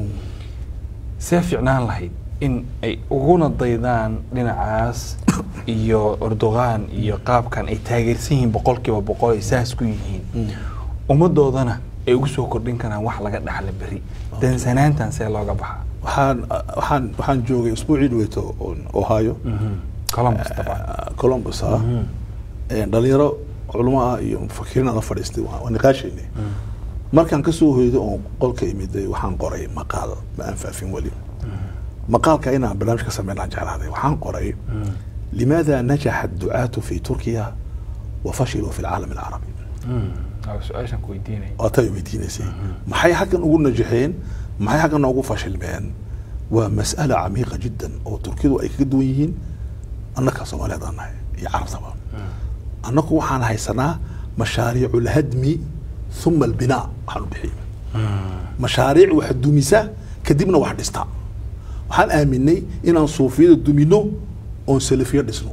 see fiicnaan lahayd in ay uguna daydaan dhinacaas iyo urduqaan iyo qaabkan ay taageersan yihiin boqolkiiba boqol ay saas ku yihiin ummadoodana ay ugu soo kordhin karaan wax laga dhaxla beri dansanaantan see looga baxaa waxaan waxaan waxaan joogay usbuucii dhaweyto ohio columbus dabcan ah, columbus ah Een, dhalinyaro culamo ah iyo mufakiriin aan la fadhiistay waa waa niqaashaynay markaan kasoo hoydo oon qolka imiday waxaan qoray maqaal ma aan faafin weli maqaalka inaan barnaamij ka sameynaan jeclaaday waxaan qoray limaada najaxa adducaatu fi turkiya wa fashiluu fi lcaalam alcarabi waa su-aashan ku weydiinaya waa tay weydiinaysay maxay xaggan ugu najaxeen maxay xaggan ugu fashilmeen waa mas'ala camiiqa jiddan oo turkidu ay kaga duwan yihiin annaka soomaaliyeed aan nahay iyo carabtaba annaku waxaan haysanaa mashaariicu lhadmi uma albinaa waxaan u bixiyey mashaariic wax dumisa kadibna wax dhista waxaan aaminay inaan suufiyada dumino oon salafiya dhisno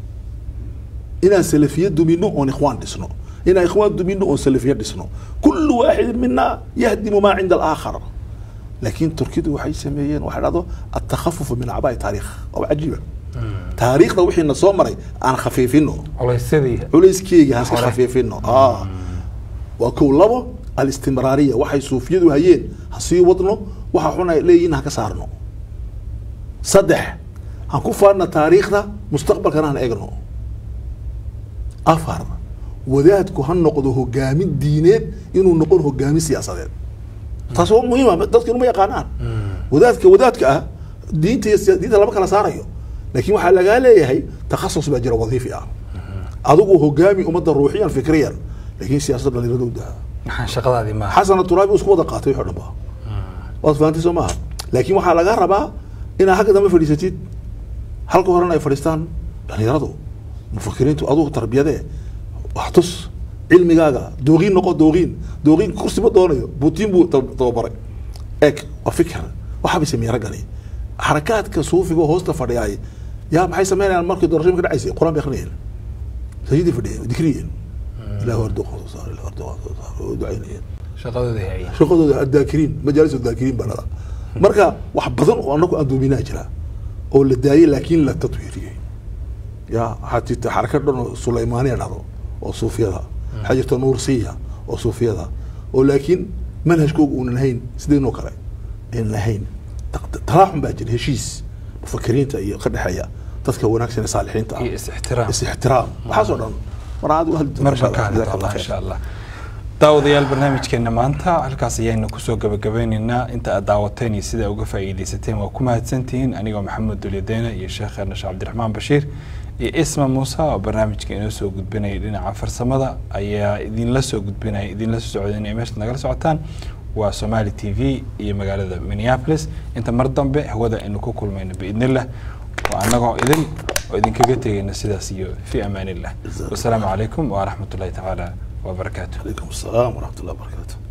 inaan salafiya dumino oon ikhwaan dhisno inaan ikhwaan dumino oon salafiya dhisno kullu waaxidin mina yahdimu maa cinda alaakhar laakiin turkidu waxay sameeyeen waxay dhahdo atakhafufu min acbaa'i taariikh oo cajiiba taariikhda wixiina soo maray aan khafiifino culaysyadii culayskeyga aan iska Hore. khafiifino ah waa kow labo alistimraariya waxay suufiyadu hayeen ha sii wadno waxa xun ay leeyihiin ha ka saarno saddex han ku faadna taariikhda mustaqbalkana han eegno afar wadaadku ha noqdo hogaamin diineed inuu noqon hogaamin siyaasadeed taas waa muhiima dadka inuma yaqaanaan wadaadka wadaadka ah diinta iyo siya- diinta lama kala saarayo laakiin waxaa lagaa leeyahay takhasus baa jira wadiifi ah adigu hogaami ummadda ruuxiyan fikriyan laakiin siyaasadda dhalinyarada u daha maxaan shaqadaadii maaha xasan turaabi isku wada qaatay wixii o dhan ba waad fahantay soo maaha laakiin waxaa lagaa rabaa inaad halka dambe fadhiisatid halka horena ay fadhiistaan dhalinyaradu mufakiriintu adugu tarbiyadee wax tus cilmigaaga dooqiin noqo dooqiin dooqiin kursi ma doonayo buutiin buu tab- tababaray eeg waa fikir waxaa bay sameeyey raggani xarakaadka suufiga oo hoosta fadhiyaay yaa maxay sameynayaan markii doorasho ka dhacaysay qur-aan bay akrinayeen sajidii fadhiyeen dikriyeen ilahu arduqa soo saar ilahu arduqa soo saar oo ducaynayeen shaqadoodii hayeen shaqadooda addaakiriin majaalis daakiriin baa dhada marka wax badan oo anagu aan doominaa jira oo la daayay laakiin la tatwiiriyey ya waxaa jirta xarakad dhan oo sulaymaaniya dhado oo suufiyada waxaa jirta nuursiya oo suufiyada oo laakiin manhajkooga uunan hayn sideenoo kale aynan lahayn Ta- talaaxun baa jira heshiis mufakiriinta iyo ka dhexeeya dadka wanaagsan ee saalixiinta ah iyo is-ixtiraam is ixtiraam waxaasoo dhan mar aad u hadli doontaa marban ka hadli Jazaak Allah doonaa khair. insha allah daawadayaal barnaamijkeena maanta halkaas ayaynu kusoo gabagabeyneynaa inta aad daawateen iyo sida uga faa'iidaysateen waa ku mahadsantihiin anigoo maxamed dulyadeena iyo sheekheena sheekh cabdiraxmaan bashiir iyo isma muuse oo barnaamijka inoo soo gudbinaya dhinaca farsamada ayaa idinla soo gudbinaya idinla soo socdinaya meeshaad nagala socotaan waa somali t v iyo magaalada minneapolis inta mar dambe hawada aynu ku kulmayno biidnillah waa annagoo idin oo idinkaga tegayna sidaas iyo fi amaan illah wasalaamu calaykum waraxmat ullahi tacaala wabarakaatu عليكم السلام ورحمة الله وبركاته